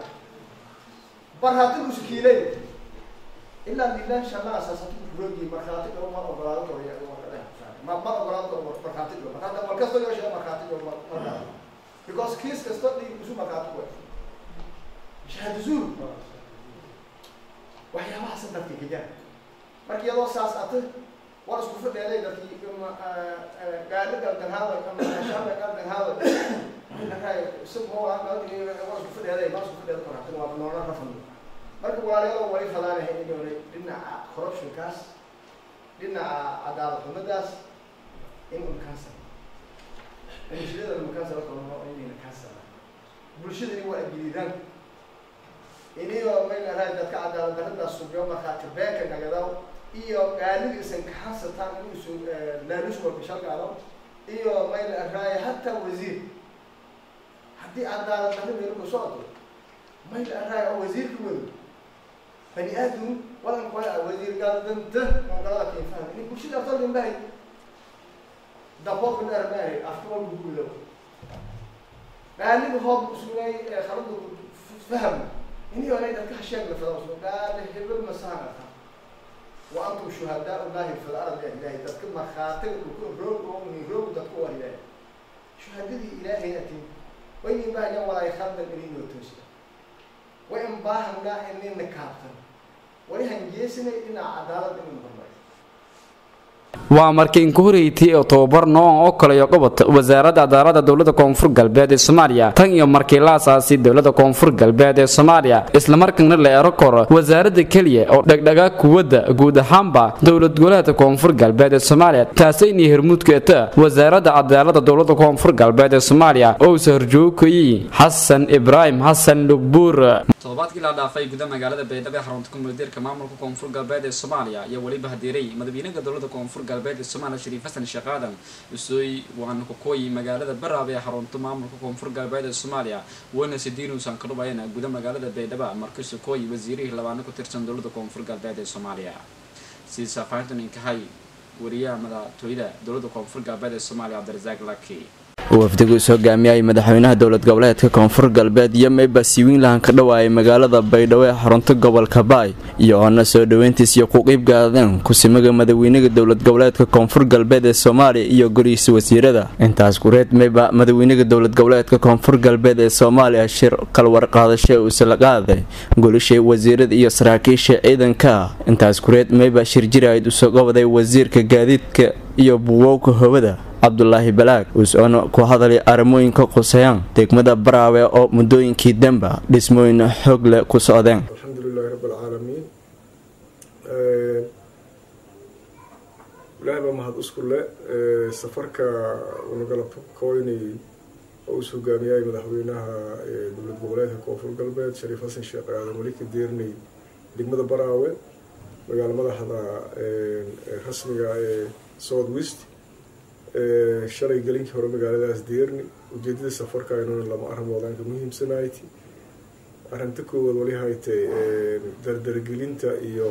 bar haddii usukiilay ilaa lilah shalaa asaasatu roogi markhaati dhabo mar ogolaado koriya ma ma ogolaado karo markhaati dhabo markhaati mar kastoo yoo sheega markhaati dhabo markhaati because kiis kasta dhig isu markhaati kuwa shahaado zuur waxyaabahaasa dadka kajaa marka iyadoo saas ate war isku fadheeday dadkii gaadhi galdanhaada ama shaaba galdanhaada isagoo war isku fadheeday ma isku fadheeda markhaati waa noolna rafan marka walaalayaal wali fadaanahay inay dhinaca corruptionkaas dhinaca cadaalad xumadaas in unkaasa bulshada unkaasa kaloo inayna kaasa bulshadani waa agiliidaan iniyo maylahay dadka cadaalad daradaas subiyo markhaati beenka nagadaw iyo gaaligiisan kaxansataan inuusu laalush walba shalgaado iyo maylahay hataa wasiir haddii cadaalad darra meel ku socdo maylahay oo wasiirka wado bani aadam wadan kuwa wasiir gaaldanta mongalada keen fahmi ini bulshada aftar gambahay daboolka dharmahay afka walba guulo gaaliga hoob usugnay khaladu faham ini onay dadka hasheeg la fada gaali hebel masaanata wa antum shuhadaa ullahi fil ardi ilahi dadka markhaatiga dhulka roog oo min roog dadka waa ilahi shuhadadii ilaahay atin waynin bahayan walaay khaldan ininoo toosi way in baahangaa inina kaabtan wali hangeesinay dhinaca cadaalad inu hormariyo waa markii inku horeeytay oo tababar noocan oo kaleyo qabata wasaaradda cadaaladda dowladda koonfur galbeed ee soomaaliya tan iyo markii la asaasay dowladda koonfur galbeed ee soomaaliya islamarkaana la ero koro wasaaradda keliya oo dhegdhagaa kuwadda guud ahaanba dowlad goboleedka koonfur galbeed ee soomaaliya taasayna hormuudkeeta wasaaradda cadaaladda dowladda koonfur galbeed ee soomaaliya oo isa horjoogayay xasan ibraahim xasan lugbuur toddobaadkii la dhaafay guda magaalada baydhabo ee xarunta kumuldeerka maamulka koonfur galbeed ee soomaaliya iyo weliba hadiiray madaxweynaha dowladda koonfur galbeed ee soomaaliya shariif xasan sheekh aadan usooy waana ku kooyi magaalada baraab ee xarunta maamulka koonfur galbeed ee soomaaliya wayna sidiinuusan ka dhubayna guda magaalada baydhabo markiisu kooyi wasiirihii labaana ku tirsan dowladda koonfur galbeed ee soomaaliya sida saafahintan inkahay wariyaha madaxtooyada dowladda koonfur galbeed ee soomaaliya cabdirasaaq laki wafdigu is hogaamiyay madaxweynaha dowlad goboleedka koonfur galbeed iyo mayba siiwiinlahan ka dhawaayay magaalada baydhabo ee xarunta gobolka baay iyo oona soo dhoweyntiis iyo ku qiibgaadeen kusimaga madaxweynaha dowlad goboleedka koonfur galbeed ee soomaaliya iyo golihiisa wasiirada intaas kureed mayba madaxweynaha dowlad goboleedka koonfur galbeed ee soomaaliya shir kalwarqaadasho uusala qaaday golisha wasiirada iyo saraakiisha ciidanka intaas kureed mayba shir jirayd usoo qabaday wasiirka gaadiidka iyo buwowka howada cabdulaahi balaag uus-oona ku hadalay arrimooyinka qusayaan degmada baraawe oo muddooyinkii demba dhismooyin xoog leh ku socdeen alxamdulilahi rabb alcaalamiin ilaahay baa mahad isku le safarka unagalabto kooynay oo us hogaamiyay madaxweynaha dowlad goboleedka koonfur galbeed shariif xasan sheekh aadan weli ka deernay degmada baraawe magaalo madaxda rasmiga ee south west shalay gelinkii hore magaaladaas deerni ujeedada safarka aynuna lama arrimoodaanka muhiimsanayti arrinta koowaad wali haytay dardargelinta iyo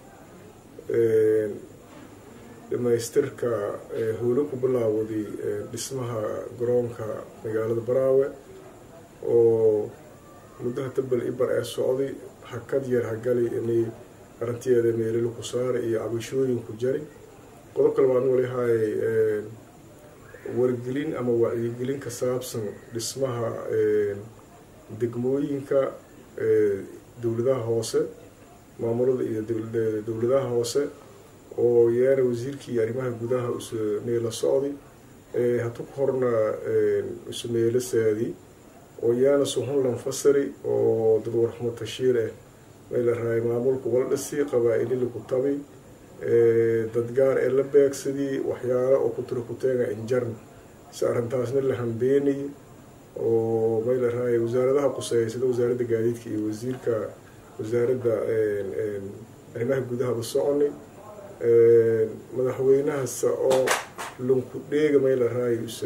dhamaystirka howlo ku bilaawday dhismaha garoonka magaalada baraawe oo muddaha tabal ibar ee socday hakad yar hagali inay arrinteeda meelilo ku saara iyo cabashooyin ku jari qodob kale baan wali hayay wargelin ama wacyigelin ka saabsan dhismaha degmooyinka dowladaha hoose maamulada iyo dowladaha hoose oo yaana wasiirkii arrimaha gudaha usameelo socday hatu ku horna usameelo saadi oo yaana suhunlan fasari oo dad warxmo tashiir ah mayla raay maamulka wala dhisi qabaa-ili laku tabi dad gaar ee la beegsadii waxyaalo oo kutira kuteega injarn si arrintaasna la hambeenay oo mayla raay wasaaradaha quseeya sida wasaaradda gaadiidka iyo wasiirka wasaaradda arrimaha gudahaba soconay madaxweynahasa oo lunku dheega may la raayus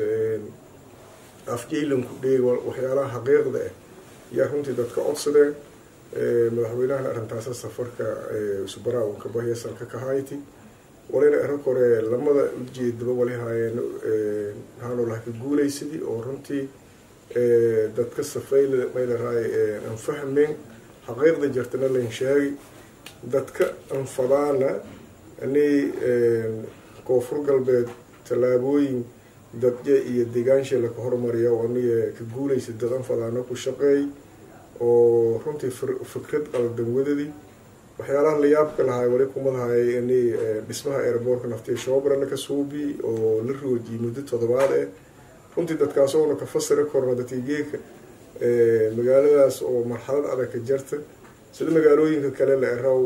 afjay lunku dheega waxyaalaha xaqiiqda ah yaa runtii dadka codsadeen madaxweynahana arrintaasa safarka subaraawanka bahya salka ka hayti walina ero kore lamada ujeedaba wali haayeen haanolaha ka guulaysadii oo runtii dadka safayla mayla raay aan fahmeen xaqiiqda jirtana layn sheegi dadka anfadaana ani koonfur galbeed tallaabooyin dadje iyo degaansha laka hormariya oo aniga ka guulaysa dad anfadaana ku shaqeey oo runtii fikrad qaldan wadadii waxyaalaha la yaabka lahaa wali kumadahay ini dhismaha airboortka naftiya shoobra laka suubi oo la roojiyay muddo toddobaad eh runtii dadkaas oona ka fasiri korna dadkii geeka magaaladaas oo marxalad adag ka jarta sida magaalooyinka kale la eraw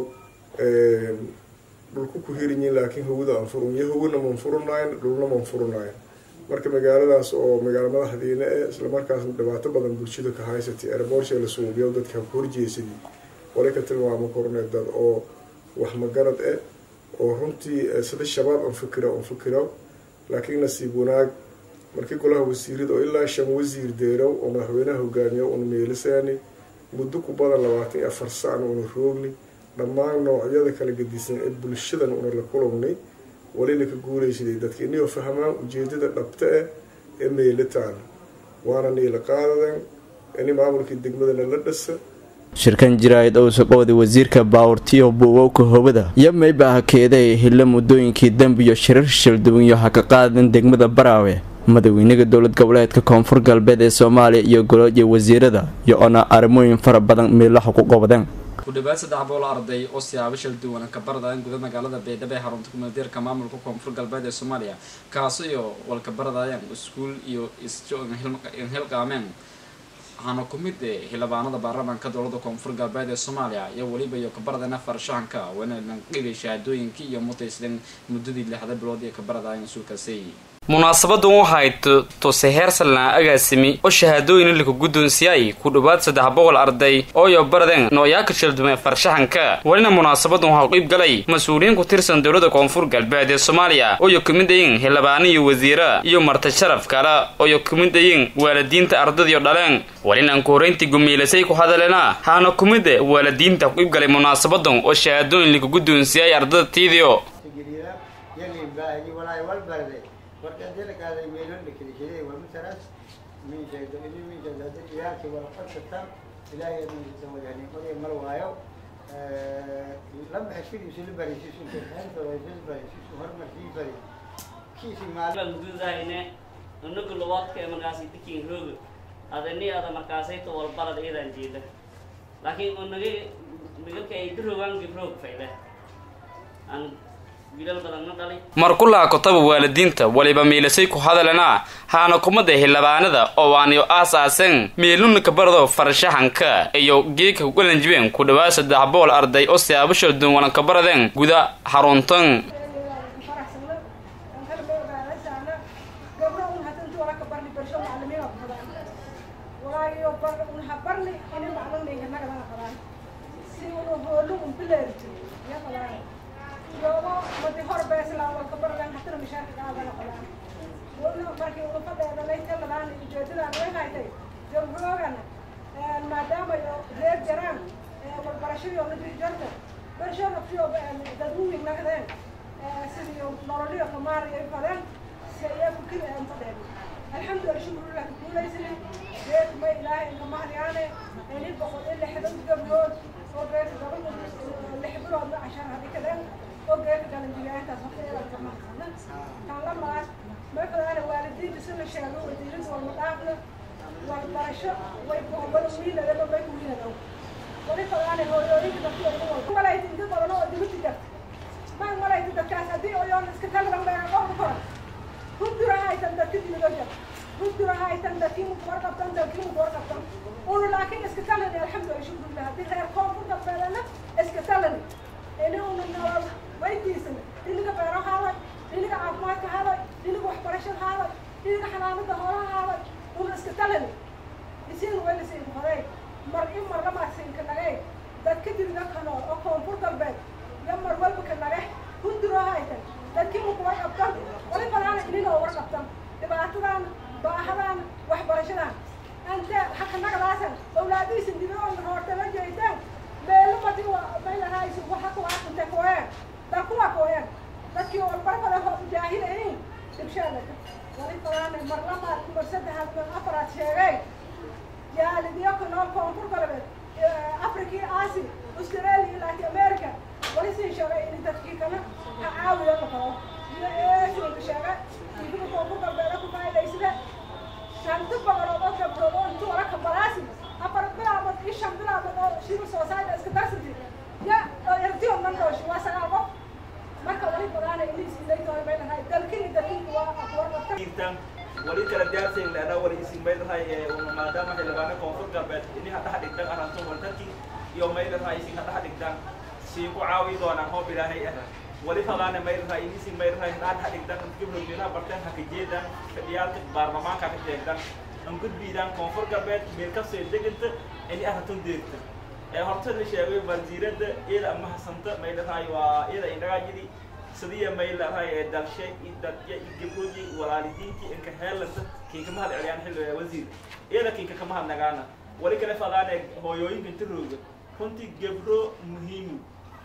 dhulku ku hirinyiin laakiin hawada aan furun iyo hawona man furunayn dhulna man furunayn marka magaaladaas oo magaalo madaxdiina eh islamarkaasna dhibaato badan bulshada ka haysatay airboortsha la suubiyo dadka ku horjeesadii wali ka tilmaamo korne dad oo wax magarad eh oo runtii sida shabaab aan fikira aan fikiro laakiin nasiib wanaag markii golaha wasiirada oo ilaa shan wasiir deerow oo madaxweynaha hogaamiyo una meelisaani muddo ku badan labaatan iyo afar sacna una roogni dhammaan noocyada kala gedisan ee bulshadan una la kulagnay walina ka guulaysaday dadka inagoo fahmaan ujeedada dhabta ah ee meelitaan waana niila qaadadan ini maamulkii degmadana la dhasa shirkan jiraayad owsa qowda wasiirka baawurtiyo buuwowka hobada iyo mayba hakeeday hilla muddooyinkii dembiyo shirar shilduwanyo ha ka qaadan degmada baraawe madaxweynaha dowlad goboleedka koonfur galbeed ee soomaaliya iyo goloojiya wasiirada iyo ona arrimooyin fara badan meelaha ku qabadeen ku dhawaad saddex bool arday oo siyaabo shal duwan ka baradaan guda magaalada baydhabo ee xarunta kumeeldeerka maamulka koonfur galbeed ee soomaaliya kaasi oo walka baradayaan iskuul iyo isjo hilqaameen waxaana ku mid xildhibaanada baarlamaanka dowlada koonfur galbeed ee soomaaliya iyo weliba iyo kabaradana farshahanka wayna dhigay shahaadooyinkii iyo mutaysleen muddadii lixda bilood ee kabaradayaan suulkaasi munaasabadan waxay tuse heersalna agaasimi oo shahaadooyin lika guddoonsiyay ku dhowaad saddex boqol arday oo iyo baradeen nooyaaka shildume farshaxanka welina munaasabadan waxaa qiib galay mas-uuliyiin ku tirsan dowlada koonfur galbeed ee soomaaliya oo iyo kamid ayiin xildhibaano iyo wasiira iyo marti sharaf kale oo iyo kamid ayiin waalidiinta ardadiyo dhaleen welina ku horeyntii gumiilasay ku hadaleena haana kumid waalidiinta ku qiib galay munaasabadan oo shahaadooyin lika guddoonsiyay ardada tiidiyo marka dalkaaday meelo dhikrishaday waa mataras miisheedo ini miisheedo hadda ilaalkii wala qabsataan ilaahay miisheedo wadaani qoray mar waayo lama xishkidiisu la baraysiisu keenta waysis baraysiisu hormar sii bari kiisi maalin gudahayne unagu labaadka ee markaasi dikin roog adani ada markaasayto walbarad iyadan jeeda laakiin unaga migalka ay dirogaan gibroog fayle aan markulaha kotaba waalidiinta waliba miilasay ku hadalena haana kumada xildhibaanada oo waaniyo aas-aasen miiluna kabarado farshaxanka iyo geeka kugalanjibeen ku dhawaad saddex bool arday oo siyaabo shalduun walan kabaradeen guda xaruntan yogo madi hor beesla walka baradan hatana mishaarka qaadana qolaan wona markii ulafadeeda laytaladaan ujeedadaan way haytay jamhuroogan maadaama yo reer jaraan walbarashadii oo nadii jarta bersho naftiyo dadwuwig nagdeen sidii nololiyo kamaariyo ay fadeen si ayaa fikir aan fadeen alxamdulillah shukrulah kuulaysani reer ma ilaahay inkamahadyaane ini boqol iyo lixdan gabdhood oo reer gabadha lix biloodna cashaan hadii kadeen ogeeka galanjigaantaas waqtigeeda maqana kan la maas markadaana waalidiinta si la sheego wadiirinta walma dhaafna walbarasho way kuhobada wiiladaba may wiilado wali kadaana hooyooyinka dadkooda malayta inta badan oo dibiti jarta maan malayta dadkaas haddii oyoon iska talagan bayna qofka koran hudura haytan dadka dimido jar hudura haytan dadkii mukuwar qabtan dadkii mukuwar qabtan una laakiin iska talani alxamdulillah shukrulah haddii reer koonfur galbeedana iska talani ini una nolol waydiisan dhiniga beero haaday dhiniga caafimaadka haaday dhiniga waxbarashada haaday dhiniga xanaanada hoolaha haaday una iska talani isiin waylasin horey mar in mar lamaadsinka nagay dadka dibida ka nool oo koonfur galbeed iyo mar walba ka nage hunduroo haytan dadkii mukuwar qabtan wali balaana ini wali falaane mar labaad mar saddexaad mar afaraad sheegay jaalidiyo ku nool koonfur galbeed afrikii aasi australia latin america wali sii sheegay in dadkii kana ha caawiyo la qabo iyo eesiga sheegay idiga koonfur galbeeda ku faa'idaysada shanti boqolood oo gabdhood oo intuu waraka balaasi afar bilaabood iyo shan bilaabood oo civil society iska darsati ya erdiyo man dhooshi waa sagaal qof marka wali badaana iliisiilaytoona bay lahay dalkini dalkini waa aqwarqabta wali kala diyaarsayn leena wali isin may lahay maadaama xildhibaano koonfur galbeed ini hadhaha dhigtan aranto waltankii iyo may lahay isin hadhaha dhigtan sii ku caawi doonaan hoob ilaahay ah wali fadaana may lahay inisin may lahay hadhaha dhigtan gibrood meelaha barteen haka jeedan fadhiyaalka baarlamaanka ka sheegdan an gudbiidaan koonfur galbeed meel kasoo deganta ini arantun deegta ee horta la sheegay wasiirada iyada ama hasanta may lahay waa iyada indhagaajidii sidii may lahay ee dalshay iyo dadya iyo gabdhoodii walaalidiintii inka heelanta kiinka mahad celiyaan xilli wasiir iyada kiinka kama hadnagaana wali kale fadaane hooyooyinka inta rooga runtii gabdho muhiimu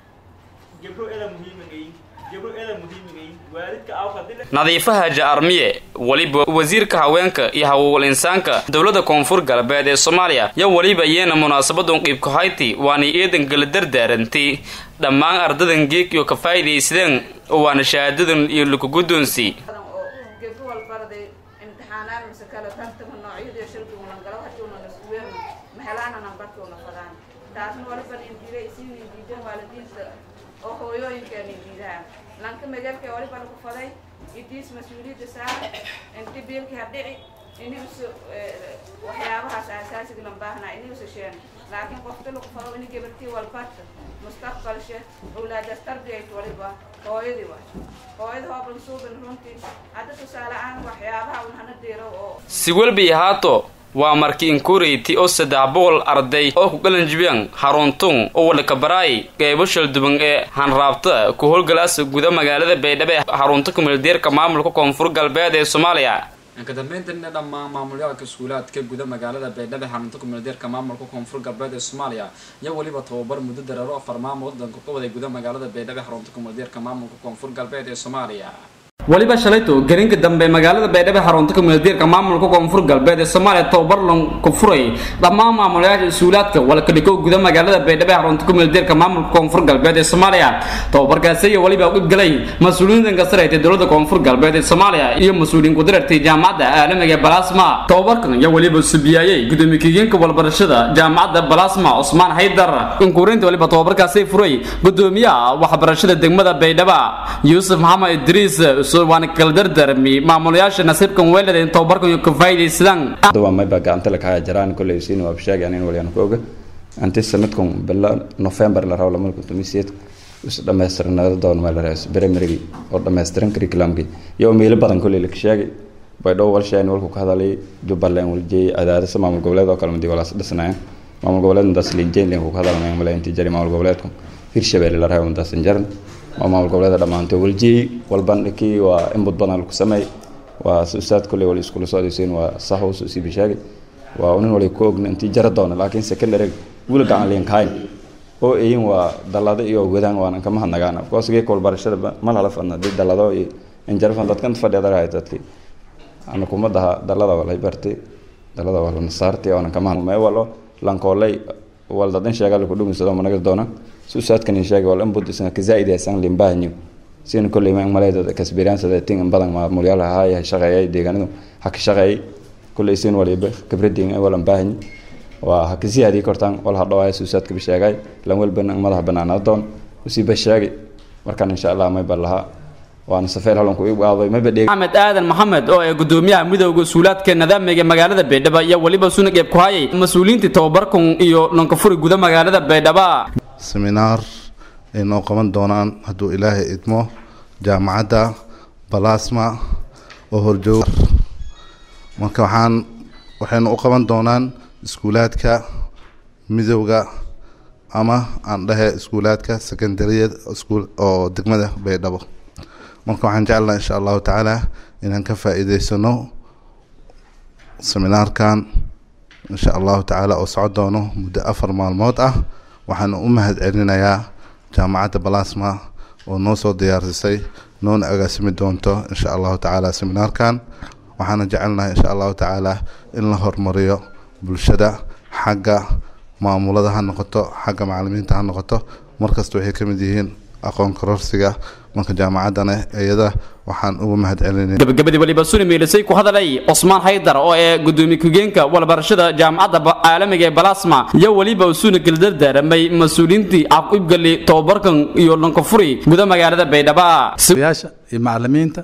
gabdho eda muhiimigayin gabdho eda muhiimigayin waalidka awkadile nadiifa haja armiye weliba wasiirka haweenka iyo hawowal insaanka dowladda koonfur galbeed ee soomaaliya yo weliba iyana munaasabadan qiibka hayti waanay eedan gala dardaaranti dhammaan ardadan geeg iyo ka faa'iidaysadeen waana shahaadadan iyo lakugudoonsi gabdho walbarday imtixaanaan mise kale tartama noocyada shirkiguna galo haduuna nasuweerna mahelaana nambarkuuna fadaan taasna waliban indiida isiin indiidan waalidiinta oo hooyooyinkeena indiidaha lanka magalka waliba lagu faday idiis mas-uuliyadda saara inti biilkii hadhici iniusu waxyaabahaas asaasiga lan baahnaa iniusu sheen laakiin qofta lagu fado ini gabartii walbarta mustaqbalshe awlaadas tarbiyayt waliba hooyadii waay hooyada hooban suuban runtii hadda tusaale ahaan waxyaabaha un hana deero oo si welbi ahaato waa markii inkureyti oo saddex boqol arday oo ku galanjibiyaan xaruntun oo wadhakabaraay qeybo shalduban ee hanraabta ku howlgalaasa guda magaalada baydhabo ee xarunta kumeeldeerka maamulka koonfur galbeed ee soomaaliya ka dambeyntina dhammaan maamulyaalka iskuulaadka guda magaalada baydhabo ee xarunta kumeeldeerka maamulka koonfur galbeed ee soomaaliya iyo weliba tababar muddo dareero afar maamul wadanka ka waday guda magaalada baydhabo ee xarunta kumeeldeerka maamulka koonfur galbeed ee soomaaliya weliba shalayto garinka dambe magaalada baydhabo xarunta kumeeldeerka maamulka koonfur galbeed ee soomaaliya tababar lan ku furay dhammaan maamulayaasha iskuulaadka walkadhiko guda magaalada baydhabo xarunta kumeeldeerka maamulka koonfur galbeed ee soomaaliya tababarkaasi iyo weliba u qibgalay mas-uuliyiintan ka sareytay dowladda koonfur galbeed ee soomaaliya iyo mas-uuliyiin ku dirartay jaamacadda caalamiga ee balasma tababarkan iyo weliba subiyaayay gudoomiye kigeenka walbarashada jaamacadda balasma cusmaan haydar inkuurinta weliba tababarkaasi furay gudoomiyaha waxbarashada degmada baydhabo yuusuf maxamed idriis waana kala dardarmi maamulayaasha nasiibkan weelada in tababarkan ka faa'iidaysadaan waa mayba gacanta la kaaya jaraan kolley siin waa sheegayaan in waliyaan ku oga anti sanadkan bila november la rabo lamada kuntumiy sideed is dhammaystiranada doon meel raas primarygii oo dhammaystiran curriculumkii iyo meelo badan kolley la sheegay baydhabo walsheen walku ka hadalay jubbaland waljeeyay cadaadisa maamul goboleed oo kale madi walaas dhisnayaan maamul goboleedndaas linjeynlen ku ka hadalmayaan male intii jari maamul goboleedku hirshabelle la rabo intaasan jaran waa maamul goboleeda dhammaantay waljeeyey walbandhikii waa inbud badan lagu sameey waa ustaad kolley wali iskula socdaysiin waa sahows usii bishaagay waa nin wali ku ogna intii jara doona laakiin secondary wula gacan liinkahayn oo eyin waa dallado iyo wadaan waanan kama hadnagaan afkoos geeka walbarashada ma lala fadna dii dallado iyo injarafan dadkan fadhiyadarahay dadkii ana kuma daha dallada walay bartay dallada wala nasaartay oonan kama hadmay walo lankoolay wal dadan sheegaa laku dhugunsado managa doona si ustaadkan in sheegay wal inbud isna ka zaa'id aysan limbahanyo sina kolley ma maleeda kasbiraansada tin badan maamulyaal ahaa shaqeeyay deegaanadu ha ka shaqeeyay kolley sin waliba khibradin walan baahanyi waa ha kasii hadii kortaan wal ha dhawaaya si ustaadka ba sheegay lan walba madaxa banaanaa doon usii ba sheegay markaan insha allah may bal lahaa waana safeer halanku igu aaday maba dheeg maxamed aadan maxamed oo ee gudoomiyaha midowda suulaadka nidaamiga magaalada baydhabo iyo weliba suna qeyb ku hayay mas-uuliyiintii tababarkan iyo lankafuri guda magaalada baydhabo seminaar ay noo qaban doonaan hadduu ilaahay idmo jaamacadda balasma oo horjoog marka waxaan waxaynu u qaban doonaan iskuulaadka midowga ama aan dhahe iskuulaadka secondariyad iskuul oo degmada baydhabo marka waxaan jeclaha insha allahu tacaala inaan ka faa'iideysano seminaarkan insha allahu tacaala oo socon doono muddo afar maalmood ah waxaan u mahad celinayaa jaamacadda balasma oo noo soo diyaarsisay noona agaasimi doonto insha allahu tacaala seminaarkan waxaana jecelnahay insha allahu tacaala in la horumariyo bulshada xagga maamulada ha noqoto xagga macalimiinta ha noqoto markasta waxay ka mid yihiin aqoon kororsiga marka jaamacaddana iyada waxaan ugu mahadcelinay gabagabadii waliba suni meelisay ku hadalay cusmaan haydar oo ee gudoomiye ku-geenka walbarashada jaamacadda ba- caalamiga ee balasma iyo weliba usuna geldardaaramay mas-uuliyiintii caqibgali tobabarkan iyo lankafuri guda magaalada baydhaba yaasha iyo macalimiinta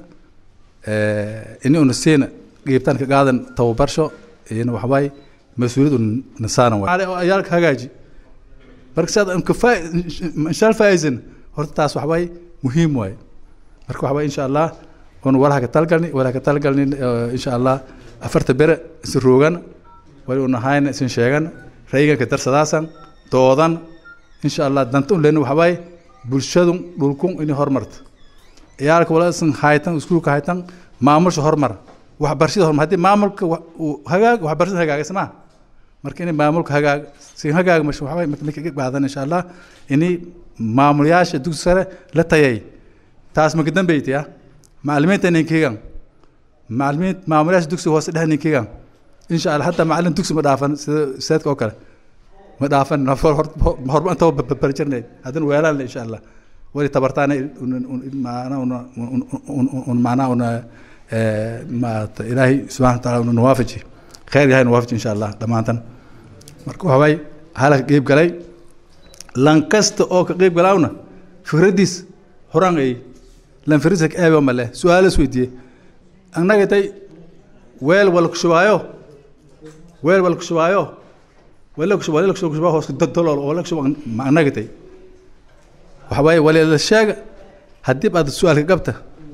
ini una siina qiibtaan ka qaadan tababarsho iyana waxawaay mas-uuliyad una nasaaran waay ayaalka hagaaji marka saad aan ka faa inshaal faaisan horta taas waxawaay muhiim waay marka waxawaay insha allah una walaha ka talgalni walaha ka talgalni insha allah afarta bere isin roogan wali una hayna isin sheegan raygan ka darsadaasan doodan insha allah danta un leena waxawaay bulshadun dhulkun inay horumarto ciyaalka wala isan haytan iskuulka haytan maamulsha horumar waxbarashada horumar haddii maamulka wa- uu hagaag waxbarashada hagaagaysa maaha marka inay maamulka hagaag si hagaag masha waxawaay marka ka qaadan insha allah inay maamulayaasha dugsi sare la tayay taas maka dambeyti ah macalimiinta ninkigan macalimiin maamulayaasha dugsiga hoose dhex ninkigan insha allah hataa macalin dugsi ma dhaafan sida seedka oo kale ma dhaafan horba intaba barjirnay haddana weelaan insha allah wali tabartaana macnaa una un macnaa una maarata ilaahay subxana wataala una nawaafaji khayr yahay nawaafaji insha allah dhammaantan marka waxawaay halka qeyb galay lan kasta oo ka qeyb galaawna fikraddiis horaan ay lan firisa ka eebe male su-aalo is weydiiye annaga tay weel wala kushubaayo weel wala kushubaayo wala kushubaa wala kushubaa hoos dalool oo wala kushubaa ma annaga tay waxa waaye waliila sheega haddii aad su-aalka qabta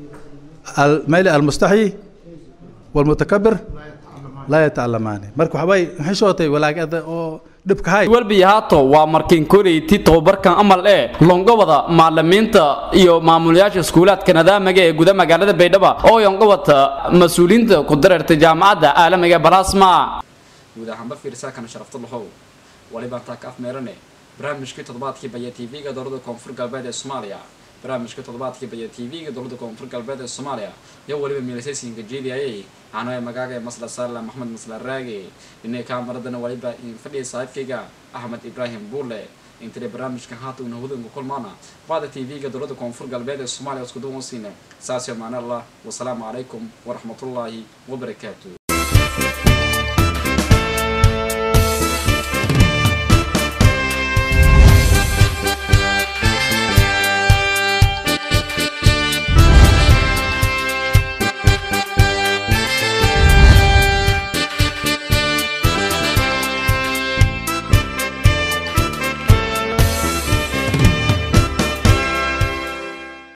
mali almustaxyi walmutakabir laa yatacalamaani marka waxa waaye maxay shootay walaagada oo dhibka hay walbi haato waa markiin koreyti tobabarkan amal ee longobada macalimiinta iyo maamulayaasha iskuulaadka nidaamiga ee guda magaalada baydhaba oo yongobata mas-uuliyiinta ku dareertay jaamacadda caalamiga ee balasma guud ahaanba fiirsaakana sharafta lahow walibaan taa ka afmeerane barnaamijkii toddobaadkii baya t v-ga dowladda koonfur galbeed ee soomaaliya barnaamijka toddobaadkii baya t v-ga dowladda koonfur galbeed ee soomaaliya iyo weliba miilasaysinka jeediyayay canoe magaaga ee masla saarla maxmed masla raage dhinay kaamaradana waliba in fadhiya saaxiibkayga axmed ibraahim buurle intile barnaamijkan haata una hudanka kulmaana baada t v-ga dowladda koonfur galbeed ee soomaaliya isku duwan siina saasyo macna allah wasalaamu calaykum waraxmatullaahi wabarakaatu